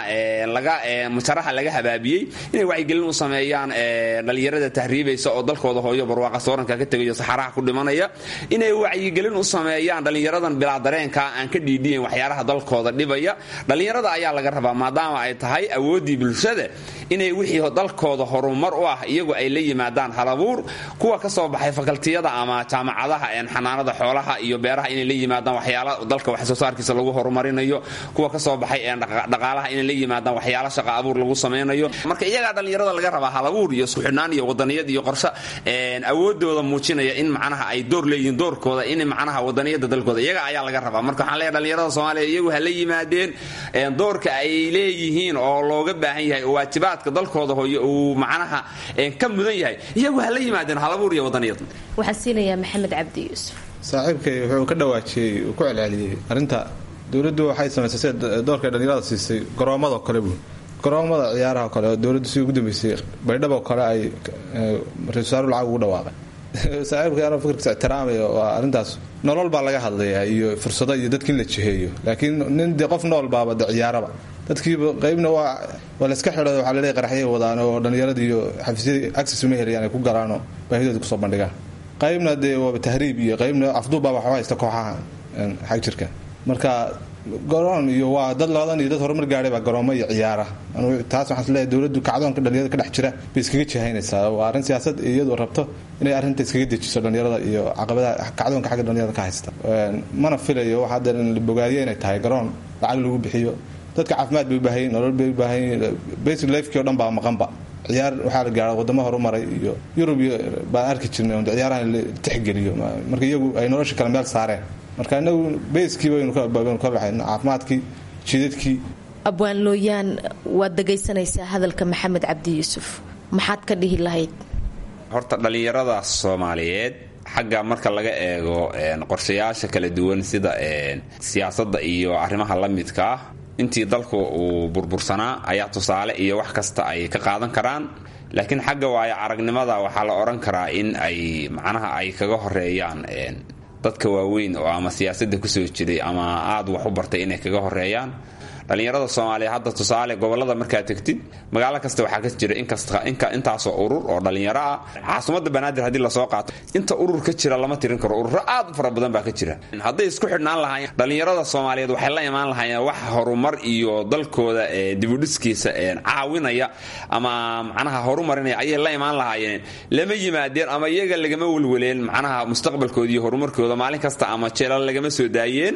mujaraha laga habaabiyey inay wacyigelin u sameeyaan dhallinyarada tahriibaysa oo dalkooda hooyo barwaaqa sooranka ka tegayo saxaraha ku dhimanaya inay wacyigelin u sameeyaan dhallinyaradan bilaa dareenka aan ka dhiidhiyan waxyaalaha dalkooda dhibaya dhallinyarada ayaa laga rabaa maadaama ay tahay awooddii bulshada inay wixii dalkooda horumar u ah iyagu ay la yimaadaan halabuur kuwa ka soo baxay fakaltiyada ama jaamacadaha xanaanada xoolaha iyo beeraha inay la yimaadaan waxyaala dalka wax soo saarkiisa lagu horumarinayo kuwa ka soo baxay dhaqaalaha inay la yimaadaan waxyaala shaqa abuur lagu samaynayo marka iyagaa dhallinyarada laga rabaa halabuur iyo isku xidhnaan iyo wadaniyad iyo qorshe awoodooda muujinaya in macnaha ay door leeyihiin doorkooda in macnaha wadaniyada dalkooda iyaga ayaa laga rabaa marka waxaan leeyahay dhallinyarada soomaaliya iyagu ha la yimaadeen doorka ay leeyihiin oo looga baahan yahay oo waajibaadka dalkooda hooyo uu macnaha ka mudan yahay iyagu ha la yimaadeen halabuur iyo wadaniyad
waxaan siinayaa maxamed cabdi yuusuf
saaxiibkay wuxuu ka dhawaajiyey uu ku celceliyey arrinta dowladdu waxay samaysay sida doorkay dhallinyarada siisay garoomadoo kale buun garoomada ciyaaraha kale oo dowladdu sidii ugu dambeysay baydhabo kale ay ra-isul wasaaru lacag ugu dhawaaqay saaxiibka anoo fikirkiisa ixtiraamaya waa arrintaas nolol baa laga hadlayaa iyo fursado iyo dadka in la jiheeyo laakiin nin dee qof nool baaba de ciyaaraba dadkiiba qaybna waa waa la iska xidho waxaa laleeyahay qaraxyay wadaan oo dhallinyaradii iyo xafiisyadii access uma helayaan ay ku galaanoo baahidooda kusoo bandhigaan qaybna dee waaba tahriib iyo qaybna afduubbaa waxu haysta kooxaha xag jirka marka garoon iyo waa dad labadan iyo dad horumar gaadhay baa garoomo iyo ciyaara taas waxaan isleeyahay dowladdu kacdoonka dhalinyarada ka dhex jira bay iskaga jihaynaysaa waa arrin siyaasad iyadu rabto inay arrinta iskaga dejiso dhalinyarada iyo caqabadaha kacdoonka xagga dhalinyarada ka haysta mana filayo waxa hadda la bogaadiyo inay tahay garoon lacag lagu bixiyo dadka caafimaad bay u baahan yihin nolol bay u baahan yihin basic lifekii o dhan baa maqanba ciyaar waxaa la gaara wadamo horumaray iyo yurub baan arki jirnay on ciyaarahan la tixgeliyo marka iyagu ay nolosha kale meel saareen marka inagu bayskii baynu ka baxayno caafimaadkii jidadkii
abwaan looyaan waad dhegaysanaysaa hadalka maxamed cabdi yuusuf maxaad ka dhihi lahayd
horta dhallinyarada soomaaliyeed xagga marka laga eego qorshayaasha kala duwan sida siyaasadda iyo arrimaha la midka ah intii dalku uu burbursanaa ayaa tusaale iyo wax kasta ay ka qaadan karaan laakiin xagga waayo aragnimada waxaa la odhan karaa in ay macnaha ay kaga horeeyaan dadka waaweyn oo ama siyaasadda kusoo jiray ama aad wax u bartay inay kaga horeeyaan dhallinyarada soomaaliya hadda tusaale gobolada markaad tegtid magaalo kasta waxaa ka jira intaasoo urur oo dhallinyaro ah caasimadda banaadir haddii lasoo qaato inta urur ka jira lama tirin karo ururo aad u fara badan baa ka jira hadday isku xidhnaan lahaayeen dhallinyarada soomaaliyeed waxay la imaan lahaayeen wax horumar iyo dalkooda dibudhiskiisa caawinaya ama macnaha horumarinaya ayay la imaan lahaayeen lama yimaadeen ama iyaga lagama welweleen macnaha mustaqbalkooda iyo horumarkooda maalin kasta ama jeelal lagama soo daayeen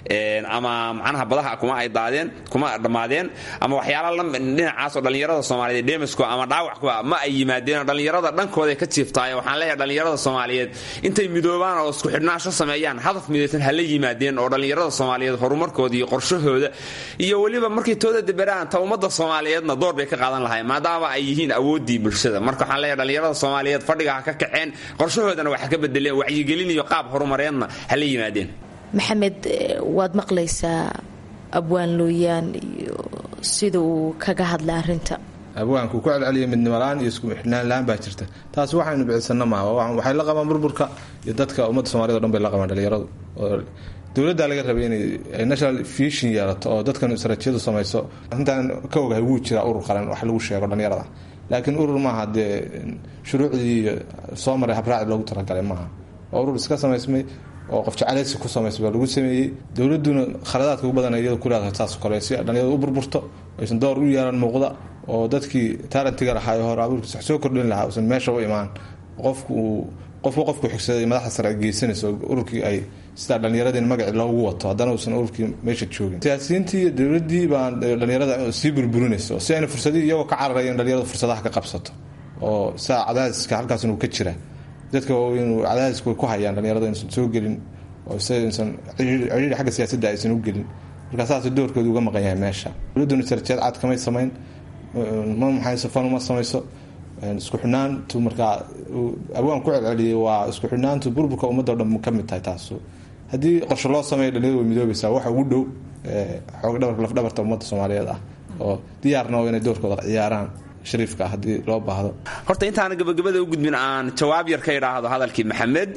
ama macnaha badaha kuma ay daadeen kuma dhammaadeen ama waxyaala dhinacaasoo dhallinyarada soomaaliyeed dhemasku ama dhaawacku ma ay yimaadeen dhallinyarada dhankooda ka jiiftaaye waxaan leeyahay dhallinyarada soomaaliyeed intay midoobaan oo isku xidhnaasho sameeyaan hadaf midaysan hala yimaadeen oo dhallinyarada soomaaliyeed horumarkooda iyo qorshahooda iyo weliba markay tooda deberaan ta ummadda soomaaliyeedna door bay ka qaadan lahayn maadaama ay yihiin awooddii bulshada marka waxaan leeyahay dhallinyarada soomaaliyeed fadhiga ha ka kaceen qorshahoodana waxa ka bedeleen wacyigelin iyo qaab horumareedna hala yimaadeen
maxamed waad maqlaysaa abwaan looyaan iyo sida uu kaga hadlay arinta
abwaanku ku celceliya midnimalaan iyo isku xidhnaan la-aan baa jirta taas waxaynu bicisano maaha waxay la qabaan burburka iyo dadka ummadda soomaaliyed o dhan bay la qabaan dhalinyaradu oo dowladdaa laga rabay inay national vision yeelato oo dadkan istaraatijiyadu samayso arrintan ka ogahay wuu jiraa urur qaran wax lagu sheego dhalinyarada laakiin urur maaha dee shuruucdii soo maray habraaci loogu talagalay maaha waa urur iska samaysmay oo qof jeclaysi ku samaysa baa lagu sameeyey dowladuna khaladaadka ugu badan iyada ku leedahay saas kale si dhalinyarada u burburto aysan door u yeelan muuqda oo dadkii taalentiga lahaa hore abuurkiisa wax soo kordhin lahaa uusan meesha u imaan qofku uu qofku qofku xigsaday madaxda sare ay geysanayso ururkii ay sidaa dhallinyaradii magaci loogu wato haddana uusan ururkii meesha joogin siyaasiyiintii iyo dowladii baa dhallinyarada sii burburinayso si ayna fursadii iyagoo ka cararayeen dhalinyarada fursadaha ka qabsato oo saa cadaadiska halkaasna uu ka jira dadka waaweyn cadaadisku way ku hayaan dhalinyarada inaysan soo gelin oo saysan ciriiri xagga siyaasadda aysan u gelin markaa saas doorkooda uga maqan yahay meesha dowladduna istaraatiijiyad cad kamay samayn ma maxayso fan uma samayso isku xidhnaantu markaa abwaan ku celceliyay waa isku xidhnaantu burburka ummadda o dhan ka mid tahay taasu haddii qorshe loo sameeyo dhalinyarada way midoobaysaa waxa ugu dhow xoog dhabarka lafdhabarta ummadda soomaaliyeed ah oo diyaarna oo inay doorkooda ciyaaraan shariifka ah haddii loo baahdo
horta intaana gabagabada u gudbin aan jawaab yar ka idhaahdo hadalkii maxamed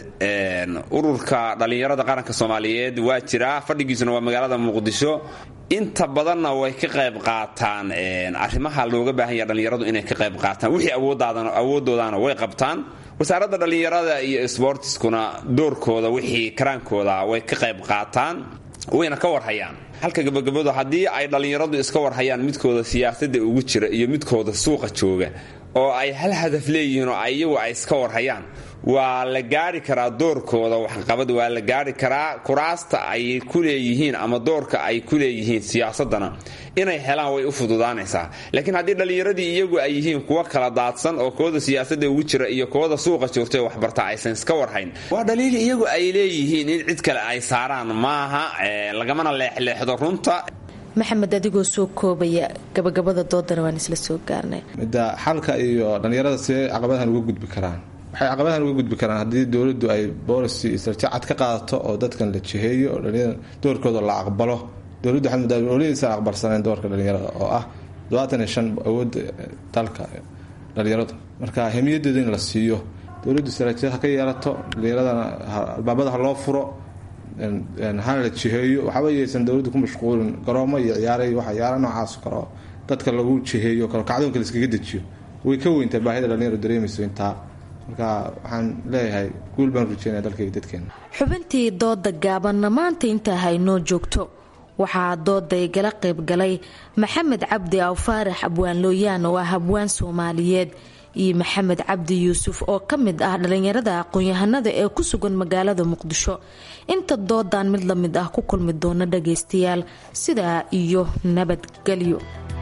ururka dhallinyarada qaranka soomaaliyeed waa jiraa fadhigiisuna waa magaalada muqdisho inta badanna way ka qayb qaataan arrimaha looga baahan yaha dhallinyaradu inay ka qayb qaataan wixii awoodoodaana way qabtaan wasaaradda dhallinyarada iyo sbortiskuna doorkooda wixii karaankooda way ka qayb qaataan wayna ka warhayaan halka gabagabadu haddii ay dhallinyaradu iska warhayaan midkooda siyaasadda ugu jira iyo midkooda suuqa jooga oo ay hal hadaf leeyihiin oo iyagu ay iska warhayaan waa la gaari karaa doorkooda waxqabad waa la gaari karaa kuraasta ay ku leeyihiin ama doorka ay ku leeyihiin siyaasadana inay helaan way u fududaanaysaa laakiin haddii dhallinyaradii iyagu ay yihiin kuwa kala daadsan oo kooda siyaasadda ugu jira iyo kooda suuqa joogta waxbarta aysan iska warhayn waa dhaliil iyagu ay leeyihiin in cid kale ay saaraan maaha lagamana leexleexdo runta
maxamed adigoo soo koobaya gabagabada doodana waan isla soo gaarnay
midda xalka iyo dhallinyarada see caqabadahan uga gudbi karaan waxay caqabadahan uga gudbi karaan haddii dowladdu ay boolicy istaraatiiji cad ka qaadato oo dadkan la jiheeyo oo dhalinyarada doorkooda la aqbalo dowladdu waxay muddaa oladiisan aqbalsaneen doorka dhalinyarada oo ah todobaatan iyo shan awoodda dalka dhalinyaradu marka hemiyadeeda in la siiyo dowladdu istaraatiijiyad ha ka yeelato dhalinyaradana albaabada ha loo furo hana la jiheeyo waxba yaysan dowladda ku mashquulin garoomo iyo ciyaaray waxa ciyaara noocaas karo dadka lagu jiheeyo kalo kacdoonka laiskaga dejiyo way ka weyntaa baahida dhalinyaro dareemayso intaa marka waxaan leeyahay guul baan rajeynaya dalkayga dadkeena
xubintii dooda gaabanna maanta intaa haynoo joogto waxaa dooday gala qaybgalay maxamed cabdi aw faarax abwaan looyaan oo ah abwaan soomaaliyeed iyo maxamed cabdi yuusuf oo ka mid ah dhalinyarada aqoon-yahanada ee ku sugan magaalada muqdisho inta doodan mid la mid ah ku kulmi doona dhagaystayaal sidaa iyo nabadgelyo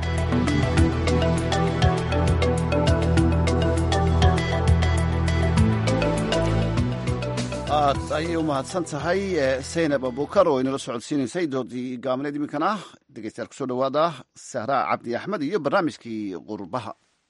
aad ayay u mahadsan tahay saynab abukar oo inala socodsiinaysay doodii gaabneed iminkana dhegeystayaal kusoo dhawaada sahraa cabdi axmed iyo barnaamijkii qurbaha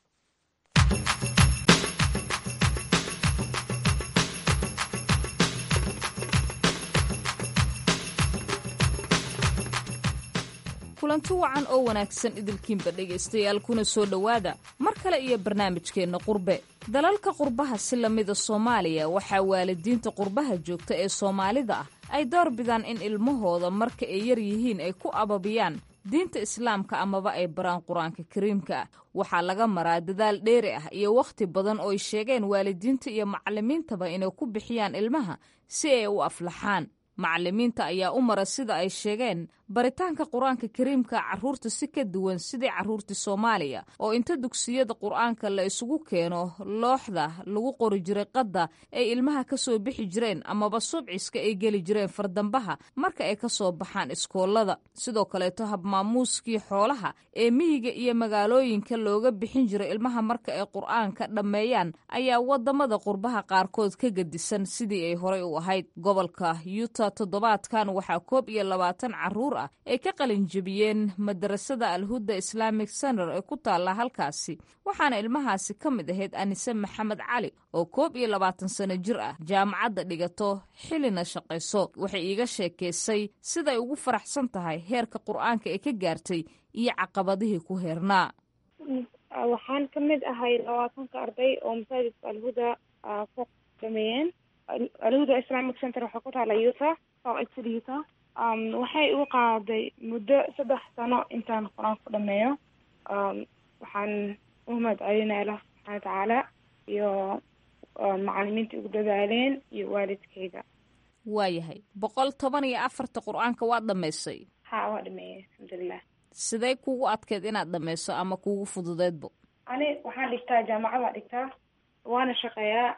kulanti wacan oo wanaagsan idilkiinba dhegaystayaal kuna soo dhowaada mar kale iyo barnaamijkeenna qurbe dalalka qurbaha si lamida soomaaliya waxaa waalidiinta qurbaha joogta ee soomaalida ah ay door bidaan in ilmahooda marka ay yar yihiin ay ku ababiyaan diinta islaamka amaba ay baraan qur-aanka kariimka ah waxaa laga maraa dadaal dheeri ah iyo wakhti badan oo ay sheegeen waalidiinta iyo macallimiintaba inay ku bixiyaan ilmaha si ay u aflaxaan macallimiinta ayaa u mara sida ay sheegeen baritaanka qur-aanka kariimka carruurta si ka duwan sidii carruurtii soomaaliya oo inta dugsiyada qur-aanka la isugu keeno looxda lagu qori jiray qadda ay ilmaha ka soo bixi jireen amaba subciska ay geli jireen fardambaha marka ay ka soo baxaan iskoolada sidoo kaleeto habmaamuuskii xoolaha ee miyiga iyo magaalooyinka looga bixin jiray ilmaha marka ay qur-aanka dhammeeyaan ayaa wadamada qurbaha qaarkood ka gedisan sidii ay horey u ahayd gobolka yuta toddobaadkan waxaa koob iyo labaatan caruur ah ay ka qalinjebiyeen madarasada alhuda islamic center ee ku taalla halkaasi waxaana ilmahaasi ka mid ahayd anise maxamed cali oo koob iyo labaatan sano jir ah jaamacadda dhigato xilina shaqayso waxay iiga sheekaysay siday ugu faraxsan tahay heerka qur-aanka ee ka gaartay iyo caqabadihii ku heernaa
waxaan ka mid ahay labaatanka arday oo masaajidka alhuda ku dhameeyeen alhuda islamic center waxaa ku taala yuta oo yuta waxay igu qaaday muddo saddex sano intaan qur-aan ku dhameeyo waxaan u mahad celinaya allah subxaana watacaala iyo macalimiinta igu dadaaleen iyo waalidkayga
waayahay boqol toban iyo afarta qur-aanka waad dhamaysay
ha waa dhameeyey alxamdulilah
sidee kugu adkeyd inaad dhammayso ama kugu fududeedbo
ani waxaan dhigtaa jaamacada dhigtaa waana shaqeeyaa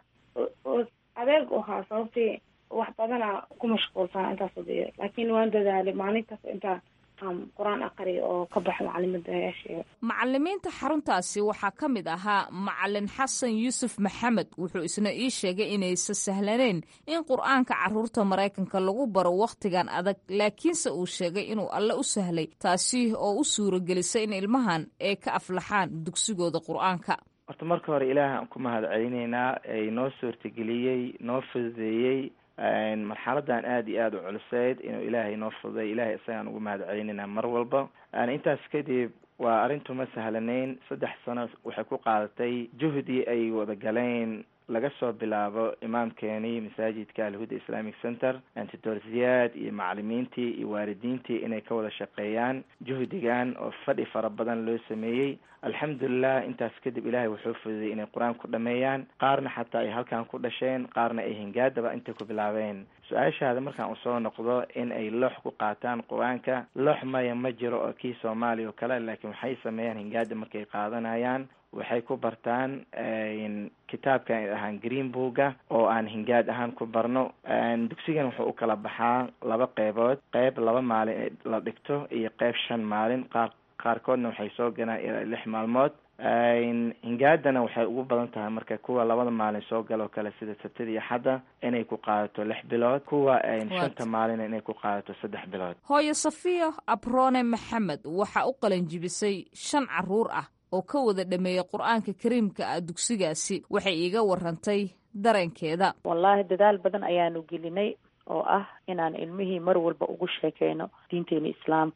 adeeg u ahaa sababtii wax badana ku mashquulsan intaas wadiyo laakiin waan dadaalay maalintaas intaan qur-aan aqriya oo ka baxo macalimadaayaasheeda
macalimiinta xaruntaasi waxaa ka mid ahaa macalin xasan yuusuf maxamed wuxuu isna ii sheegay inaysa sahlaneyn in qur-aanka caruurta maraykanka lagu baro wakhtigan adag laakiinse uu sheegay inuu alle u sahlay taasi oo u suuragelisay in ilmahan ay ka aflaxaan dugsigooda qur-aanka
horta marka hore ilaaha aan ku mahad celinaynaa ay noo suurtageliyey noo fududeeyey marxaladan aada iyo aada u culuseyd inuu ilaahay noo fududay ilahay isagaan ugu mahad celinaynaa mar walba intaas kadib waa arrintu ma sahlanayn saddex sano waxay ku qaadatay juhdi ay wada galeen laga soo bilaabo imaamkeenii masaajidka alhuda islamic center antidor ziyaad iyo macalimiintii iyo waalidiintii inay ka wada shaqeeyaan juhdigan oo fadhi fara badan loo sameeyey alxamdulilah intaas kadib ilaahay wuxuu fududay inay qur-aan ku dhameeyaan qaarna xataa ay halkan ku dhasheen qaarna ay hingaadaba intay ku bilaabeen su-aashaada markaan usoo noqdo in ay loox ku qaataan qur-aanka loox maya ma jiro oo kii soomaaliya oo kale laakiin waxay sameeyaan hingaada markay qaadanayaan waxay ku bartaan kitaabkan ay ahaan green booga oo aan hingaad ahaan ku barno dugsigan wuxuu u kala baxaa laba qeybood qeyb laba maalin la dhigto iyo qeyb shan maalin qaar qaarkoodna waxay soo galaan ilaa lix maalmood hingaadana waxay ugu badan tahay marka kuwa labada maalin soo galoo kale sida sabtida iyo xadda inay ku qaadato lix bilood kuwa shanta maalina inay ku qaadato saddex bilood
hooyo safiya abrone maxamed waxaa u qalanjibisay shan caruur ah oo ka wada dhameeyey qur-aanka kariimka ah dugsigaasi waxay iiga warantay dareenkeeda
wallaahi dadaal badan ayaanu gelinay oo ah inaan ilmihii mar walba ugu sheekeyno diinteena islaamka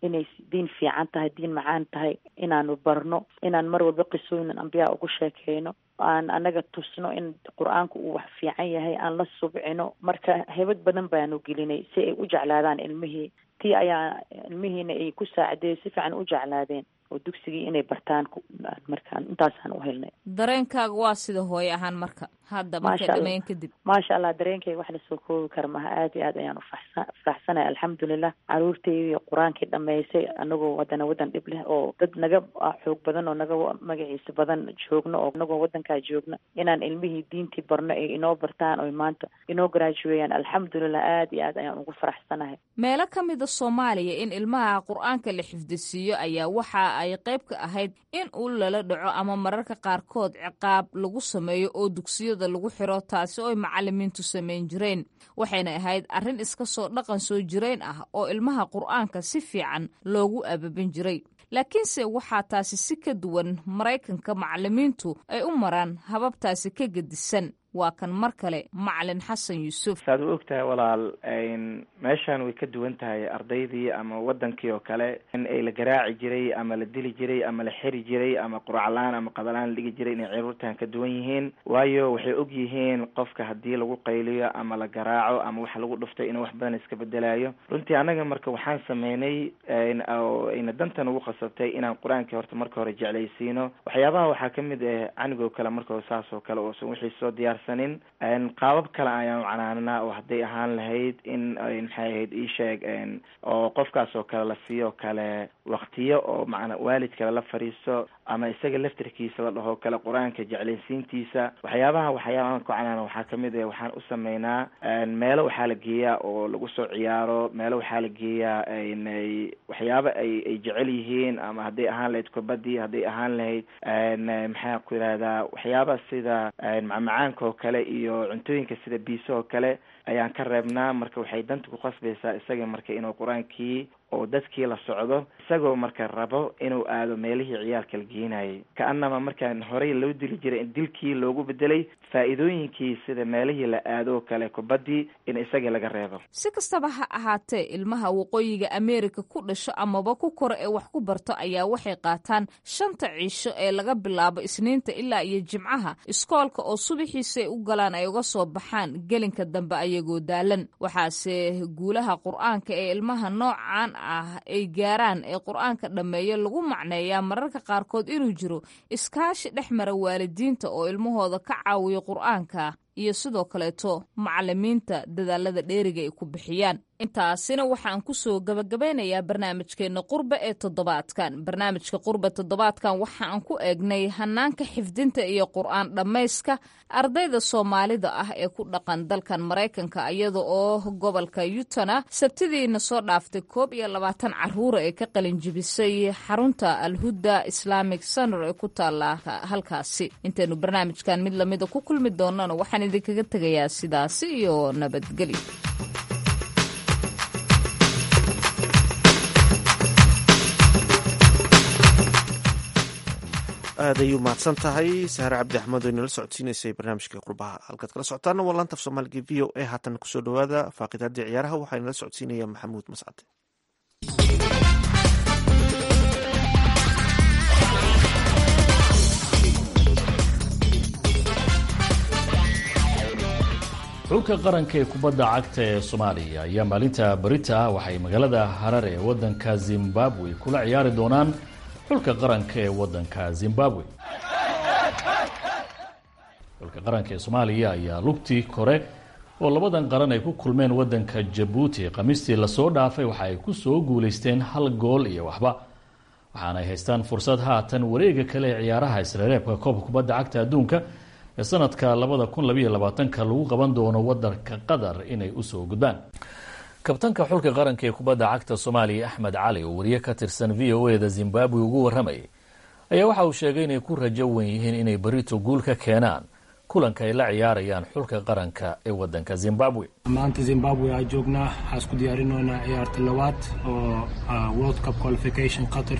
inay diin fiican tahay diin macaan tahay inaanu barno inaan mar walba qisooyin ambiyaa ugu sheekeyno aan anaga tusno in qur-aanku uu wax fiican yahay aan la subcino marka hebad badan baanu gelinay si ay u jeclaadaan ilmihii tii ayaa ilmihiina ay ku saacideeyo si fiican u jeclaadeen oo dugsigii inay bartaan markaan intaasaan u helnay
dareenkaaga waa sida hooye ahaan marka hadda markay
Maasha Allah.
dhameyn kadib
maasha allah dareenkayga wax lasoo koobi kara maha aad iyo aad ayaan ufaxsa faraxsanahay alxamdulilah caruurtaydi qur-aankii dhamaysay anagoo wadana wadan dhib leh oo dad naga ah, xoog badan oo naga wa- magaciisa badan joogno oo anagoo wadankaa joogno inaan ilmihii diintii barno ay inoo bartaan oy maanta inoo garaajuweeyaan alxamdulilah aad iyo aad ayaan ugu faraxsanahay
meelo ka mida soomaaliya in ilmaha qur-aanka la xifdisiiyo ayaa waxa ay qayb ka ahayd in uu lala dhaco ama mararka qaarkood ciqaab lagu sameeyo oo dugsiyada lagu xiro taasi oo ay macalimiintu samayn jireen waxayna ahayd arrin iska soo dhaqan soo jireen ah oo ilmaha qur-aanka si fiican loogu ababin jiray laakiinse waxaa taasi si ka duwan maraykanka macalimiintu ay u maraan hababtaasi ka gedisan waa kan mar kale macalin xasan yuusuf
saad u ogtahay walaal meeshan way ka duwan tahay ardaydii ama wadankii oo kale in ay la garaaci jiray ama la dili jiray ama la xiri jiray ama quraclaan ama qadalaan la dhigi jiray inay caruurtan ka duwan yihiin waayo waxay og yihiin qofka haddii lagu qayliyo ama la garaaco ama wax lagu dhuftay inuu wax badan iska bedelayo runtii annaga marka waxaan sameynay oo ayna dantan ugu qasabtay inaan qur-aankii horta marka hore jeclaysiino waxyaabaha waxaa kamid ah canigoo kale marka hore saas oo kale oosan wixii soo diyaarsanin qaabab kale ayaan canaanaa oo hadday ahaan lahayd in maxay ahayd iisheeg oo qofkaas oo kale la siiyo kale waktiyo oo macna waalid kale la fadhiisto ama isaga laftirkiisa la dhaho kale qur-aanka jeclaysiintiisa waxyaabaha waxyaabahan ku canaana waxaa kamid ah waxaan u sameynaa meelo waxaa la geeyaa oo lagu soo ciyaaro meelo waxaa la geeyaa waxyaaba ay ay jecel yihiin ama hadday ahaan lahayd kubadii hadday ahaan lahayd maxaa ku yidhahdaa waxyaaba sida macmacaanka oo kale iyo cuntooyinka sida biiso oo kale ayaan ka reebnaa marka waxay danta ku qasbaysaa isaga marka inuu qur-aankii oo dadkii la socdo isagoo marka rabo inuu aado meelihii ciyaalka la geenayay ka-anama markaan horey loo dili jiray in dilkii loogu bedelay faa-iidooyinkii sida meelihii la aado oo kale kubadii in isagii laga reebo
si kastaba ha ahaatee ilmaha waqooyiga ameerika ku dhasho amaba ku koro ee wax ku barto ayaa waxay qaataan shanta ciisho ee laga bilaabo isniinta ilaa iyo jimcaha iskoolka oo subaxiisa ay u galaan ay uga soo baxaan gelinka dambe ayagoo daalan waxaase guulaha qur-aanka ee ilmaha noocan ah ay gaaraan ee qur-aanka dhammeeyo lagu macneeyaa mararka qaarkood inuu jiro iskaashi dhex mara waalidiinta oo ilmahooda ka caawiyo qur-aanka iyo sidoo kaleeto macalimiinta dadaalada dheeriga ay ku bixiyaan intaasina waxaan kusoo gabagabeynayaa barnaamijkeena qurbe ee toddobaadkan barnaamijka qurbe toddobaadkan waxaan ku eegnay hanaanka xifdinta iyo qur-aan dhammayska ardayda soomaalida ah ee ku dhaqan dalkan maraykanka iyada oo gobolka yutana sabtidiina soo dhaaftay koob iyo labaatan caruura ee ka qalinjibisay xarunta alhuda islamic center ee ku taala halkaasi intaynu barnaamijkan mid lamida ku kulmi doonana waxaan idinkaga tegayaa sidaasi iyo nabadgelyo
aad ayuu mahadsan tahay saare cabdi axmed oo inala socodsiinaysay barnaamijka qurbaha halkaad kala socotaana waa laanta af soomaaliga v o a haatan kusoo dhowaada faaqidaadii ciyaaraha waxaa inala socodsiinaya maxamuud mascade
xulka qaranka ee kubadda cagta ee soomaaliya ayaa maalinta barita ah waxay magaalada harar ee waddanka zimbabwe kula ciyaari doonaan xulka qaranka ee waddanka zimbabwe xulka qaranka ee soomaaliya ayaa lugtii kore oo labadan qaran ay ku kulmeen waddanka jabuuti khamiistii lasoo dhaafay waxa ay ku soo guulaysteen hal gool iyo waxba waxaana ay haystaan fursad haatan wareega kale ee ciyaaraha isreereebka koobka kubadda cagta adduunka ee sanadka labada kun labayo labaatanka lagu qaban doono wadanka qatar inay usoo gudbaan kabtanka xulka qaranka ee kubadda cagta soomaaliya axmed cali oo wariye ka tirsan v o eda zimbabwe ugu warramayay ayaa waxa uu sheegay inay ku rajo wen yihiin inay berito guul ka keenaan kulanka ay la ciyaarayaan xulka qaranka ee wadanka zimbabwe
maanta zimbabwe aa joognaa waxaa isku diyaarinoonaa ciyaarta labaad oo world cup qualification qatar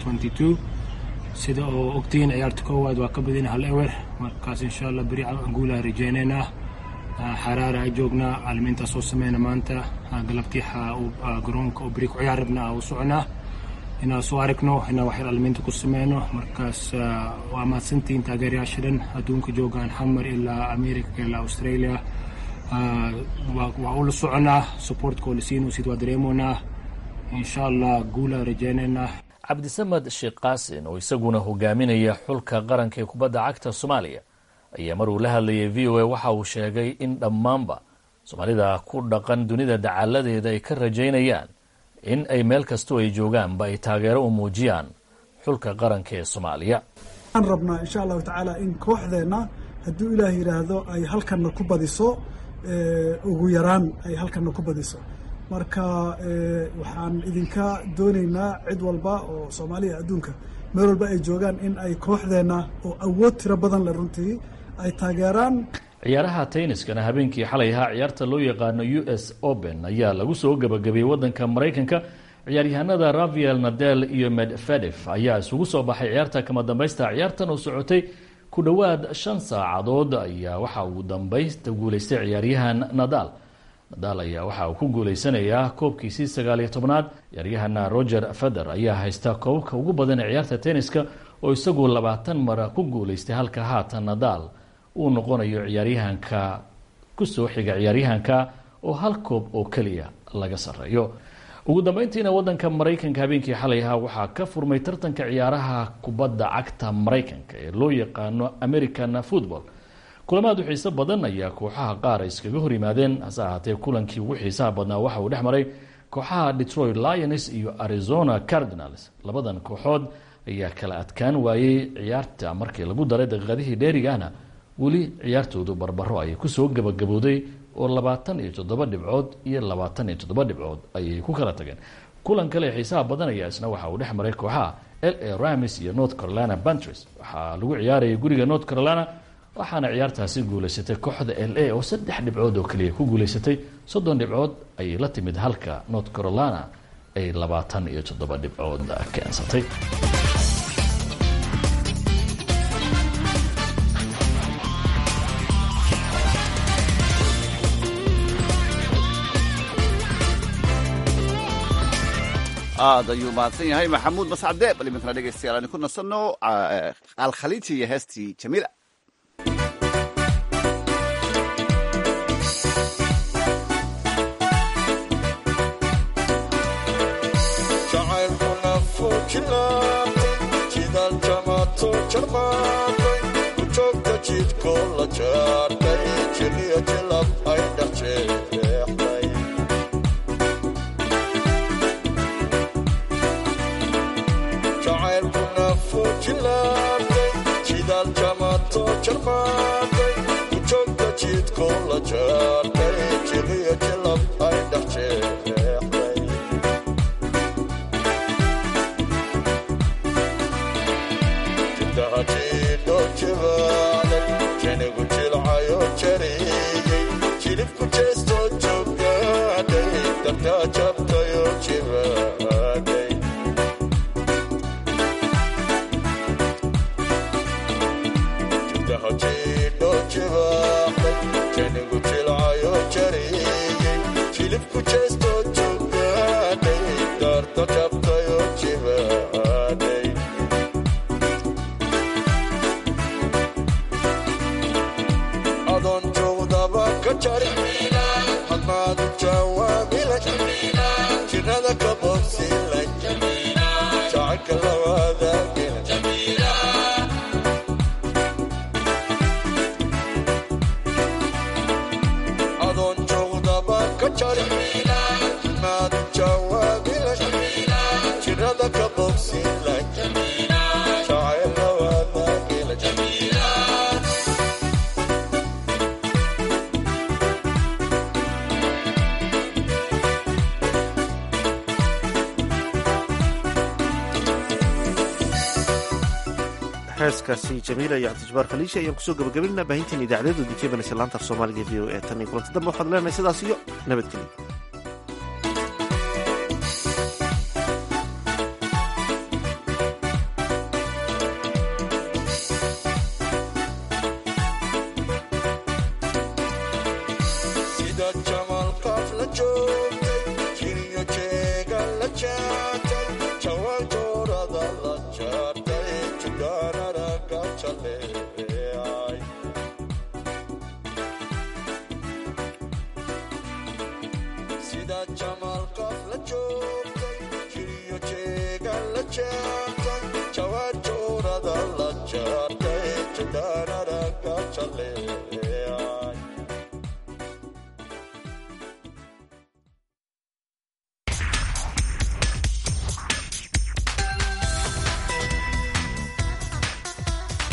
sida oo ogtihiin ciyaarta koowaad waa ka badin hal ewer markaas insha allah beri guulaha rajeyneynaa xaraara a joognaa caalimiintaa soo sameyna maanta galabtii garoonka oo beri ku ciyaar rabna u soconaa inaan soo aragno inaan waxyar aliminta ku sameyno markaas waa mahadsantihiin taageerayaasha dhan adduunka joogaan xamar ilaa america ilaa australia waa ula soconaa supportkoo lasiino sid waa dareemoonaa insha allah guulaa rajeynaynaa
cabdisamed sheekh qaasin oo isaguna hogaaminaya xulka qaranka ee kubadda cagta soomaaliya ayaa mar uu la hadlayay v o a waxa uu sheegay in dhammaanba soomaalida ku dhaqan dunida dacaaladeeda ay ka rajaynayaan in ay meel kastoo ay joogaanba ay taageero u muujiyaan xulka qaranka ee soomaaliya
waxaan rabnaa insha allahu tacaala in kooxdeenna hadduu ilaah yidhaahdo ay halkanna ku badiso ugu yaraan ay halkanna ku badiso marka waxaan idinka doonaynaa cid walba oo soomaaliya adduunka meel walba ay joogaan in ay kooxdeenna oo awood tiro badan le runtii ay taageeraan
ciyaaraha tenniskana habeenkii xalay ahaa ciyaarta loo yaqaano u s open ayaa lagu soo gebagabeeyey waddanka maraykanka ciyaaryahanada rafael nadel iyo medvedef ayaa isugu soo baxay ciyaarta kama dambaysta ciyaartan oo socotay ku dhowaad shan saacadood ayaa waxa uu dambaysta guuleystay ciyaaryahan nadal nadal ayaa waxa uu ku guuleysanayaa koobkiisii sagaaliyo tobnaad ciyaaryahana roger feder ayaa haysta koobabka ugu badan ee ciyaarta tenniska oo isagu labaatan mara ku guuleystay halka haatan nadal uu noqonayo ciyaaryahanka kusoo xiga ciyaaryahanka oo hal koob oo keliya laga sareeyo ugu dambeyntiina wadanka maraykanka habeenkii xalay ahaa waxaa ka furmay tartanka ciyaaraha kubadda cagta maraykanka ee loo yaqaano american football kulamaad u xiiso badan ayaa kooxaha qaar iskaga hor yimaadeen hase ahaatee kulankii ugu xiisaha badnaa waxa uu dhex maray kooxaha detroit lions iyo arizona cardinals labadan kooxood ayaa kala adkaan waayey ciyaarta markii lagu daray daqiiqadihii dheerigaana weli ciyaartoodu barbaro ayay kusoo gabagabowday oo labaatan iyo toddoba dhibcood iyo labaatan iyo toddoba dhibcood ayay ku kala tageen kulan kale xiisaha badan ayaa isna waxa uu dhex maray kooxaha l a ramis iyo north carolina bantres waxaa lagu ciyaarayay guriga north carolina waxaana ciyaartaasi guuleysatay kooxda l a oo saddex dhibcood oo keliya ku guuleysatay soddon dhibcood ayay la timid halka north carolina ay labaatan iyo toddoba dhibcood keensatay
aad ayuu mahadsan yahay maxamuud mascade bal iminkana dhegeystayaal aan ku nasanno alkhaliiji iyo heestii jamiila
jacaylkuna fuujilaabtay jidaal jamaato jarmaatay ku joogta jidkoo la jaartay jiliya jilab ay dhex jeexday jacaylkuna fuujilaabtay jidaal jamaato jarmaatay ku joogta jidkoo la jaartay jiliya jilab ay dhex jeexday jibaaday janigu jilcayo jariyey jilibku jeestoo joogaaday dartaa jabtayo jibaaday jibdahajiidho jibaaday janigu jilcayo jariyey jilibku jeestoo joogaaday darta jabtayo jibaaday adoon joogdaba ka jarin hadmaadu jawaabila jirada ka bogsilan jacaylka lawaadaagila adoon joogdaba ka jarin hadmaadu jawaabila jirada ka bogsilan jacayl lawaadaagila
heeskaasi jamiila iyo cabdijabaar khaliisha ayaan kusoo gabagabaynaa baahinteen idaacadeedu dikeybanaysa laanta af soomaaliga v o e tan iyo kulanta dambe waxaad leenahay sidaas iyo nabadgelyo
sida jamalkaaf la joogtay jiriyo jeega la jaatay jawaabto jaleecay sida jamaal qof la joogtay jiriyo jeegan la jeertay jawaad joorada la jaartay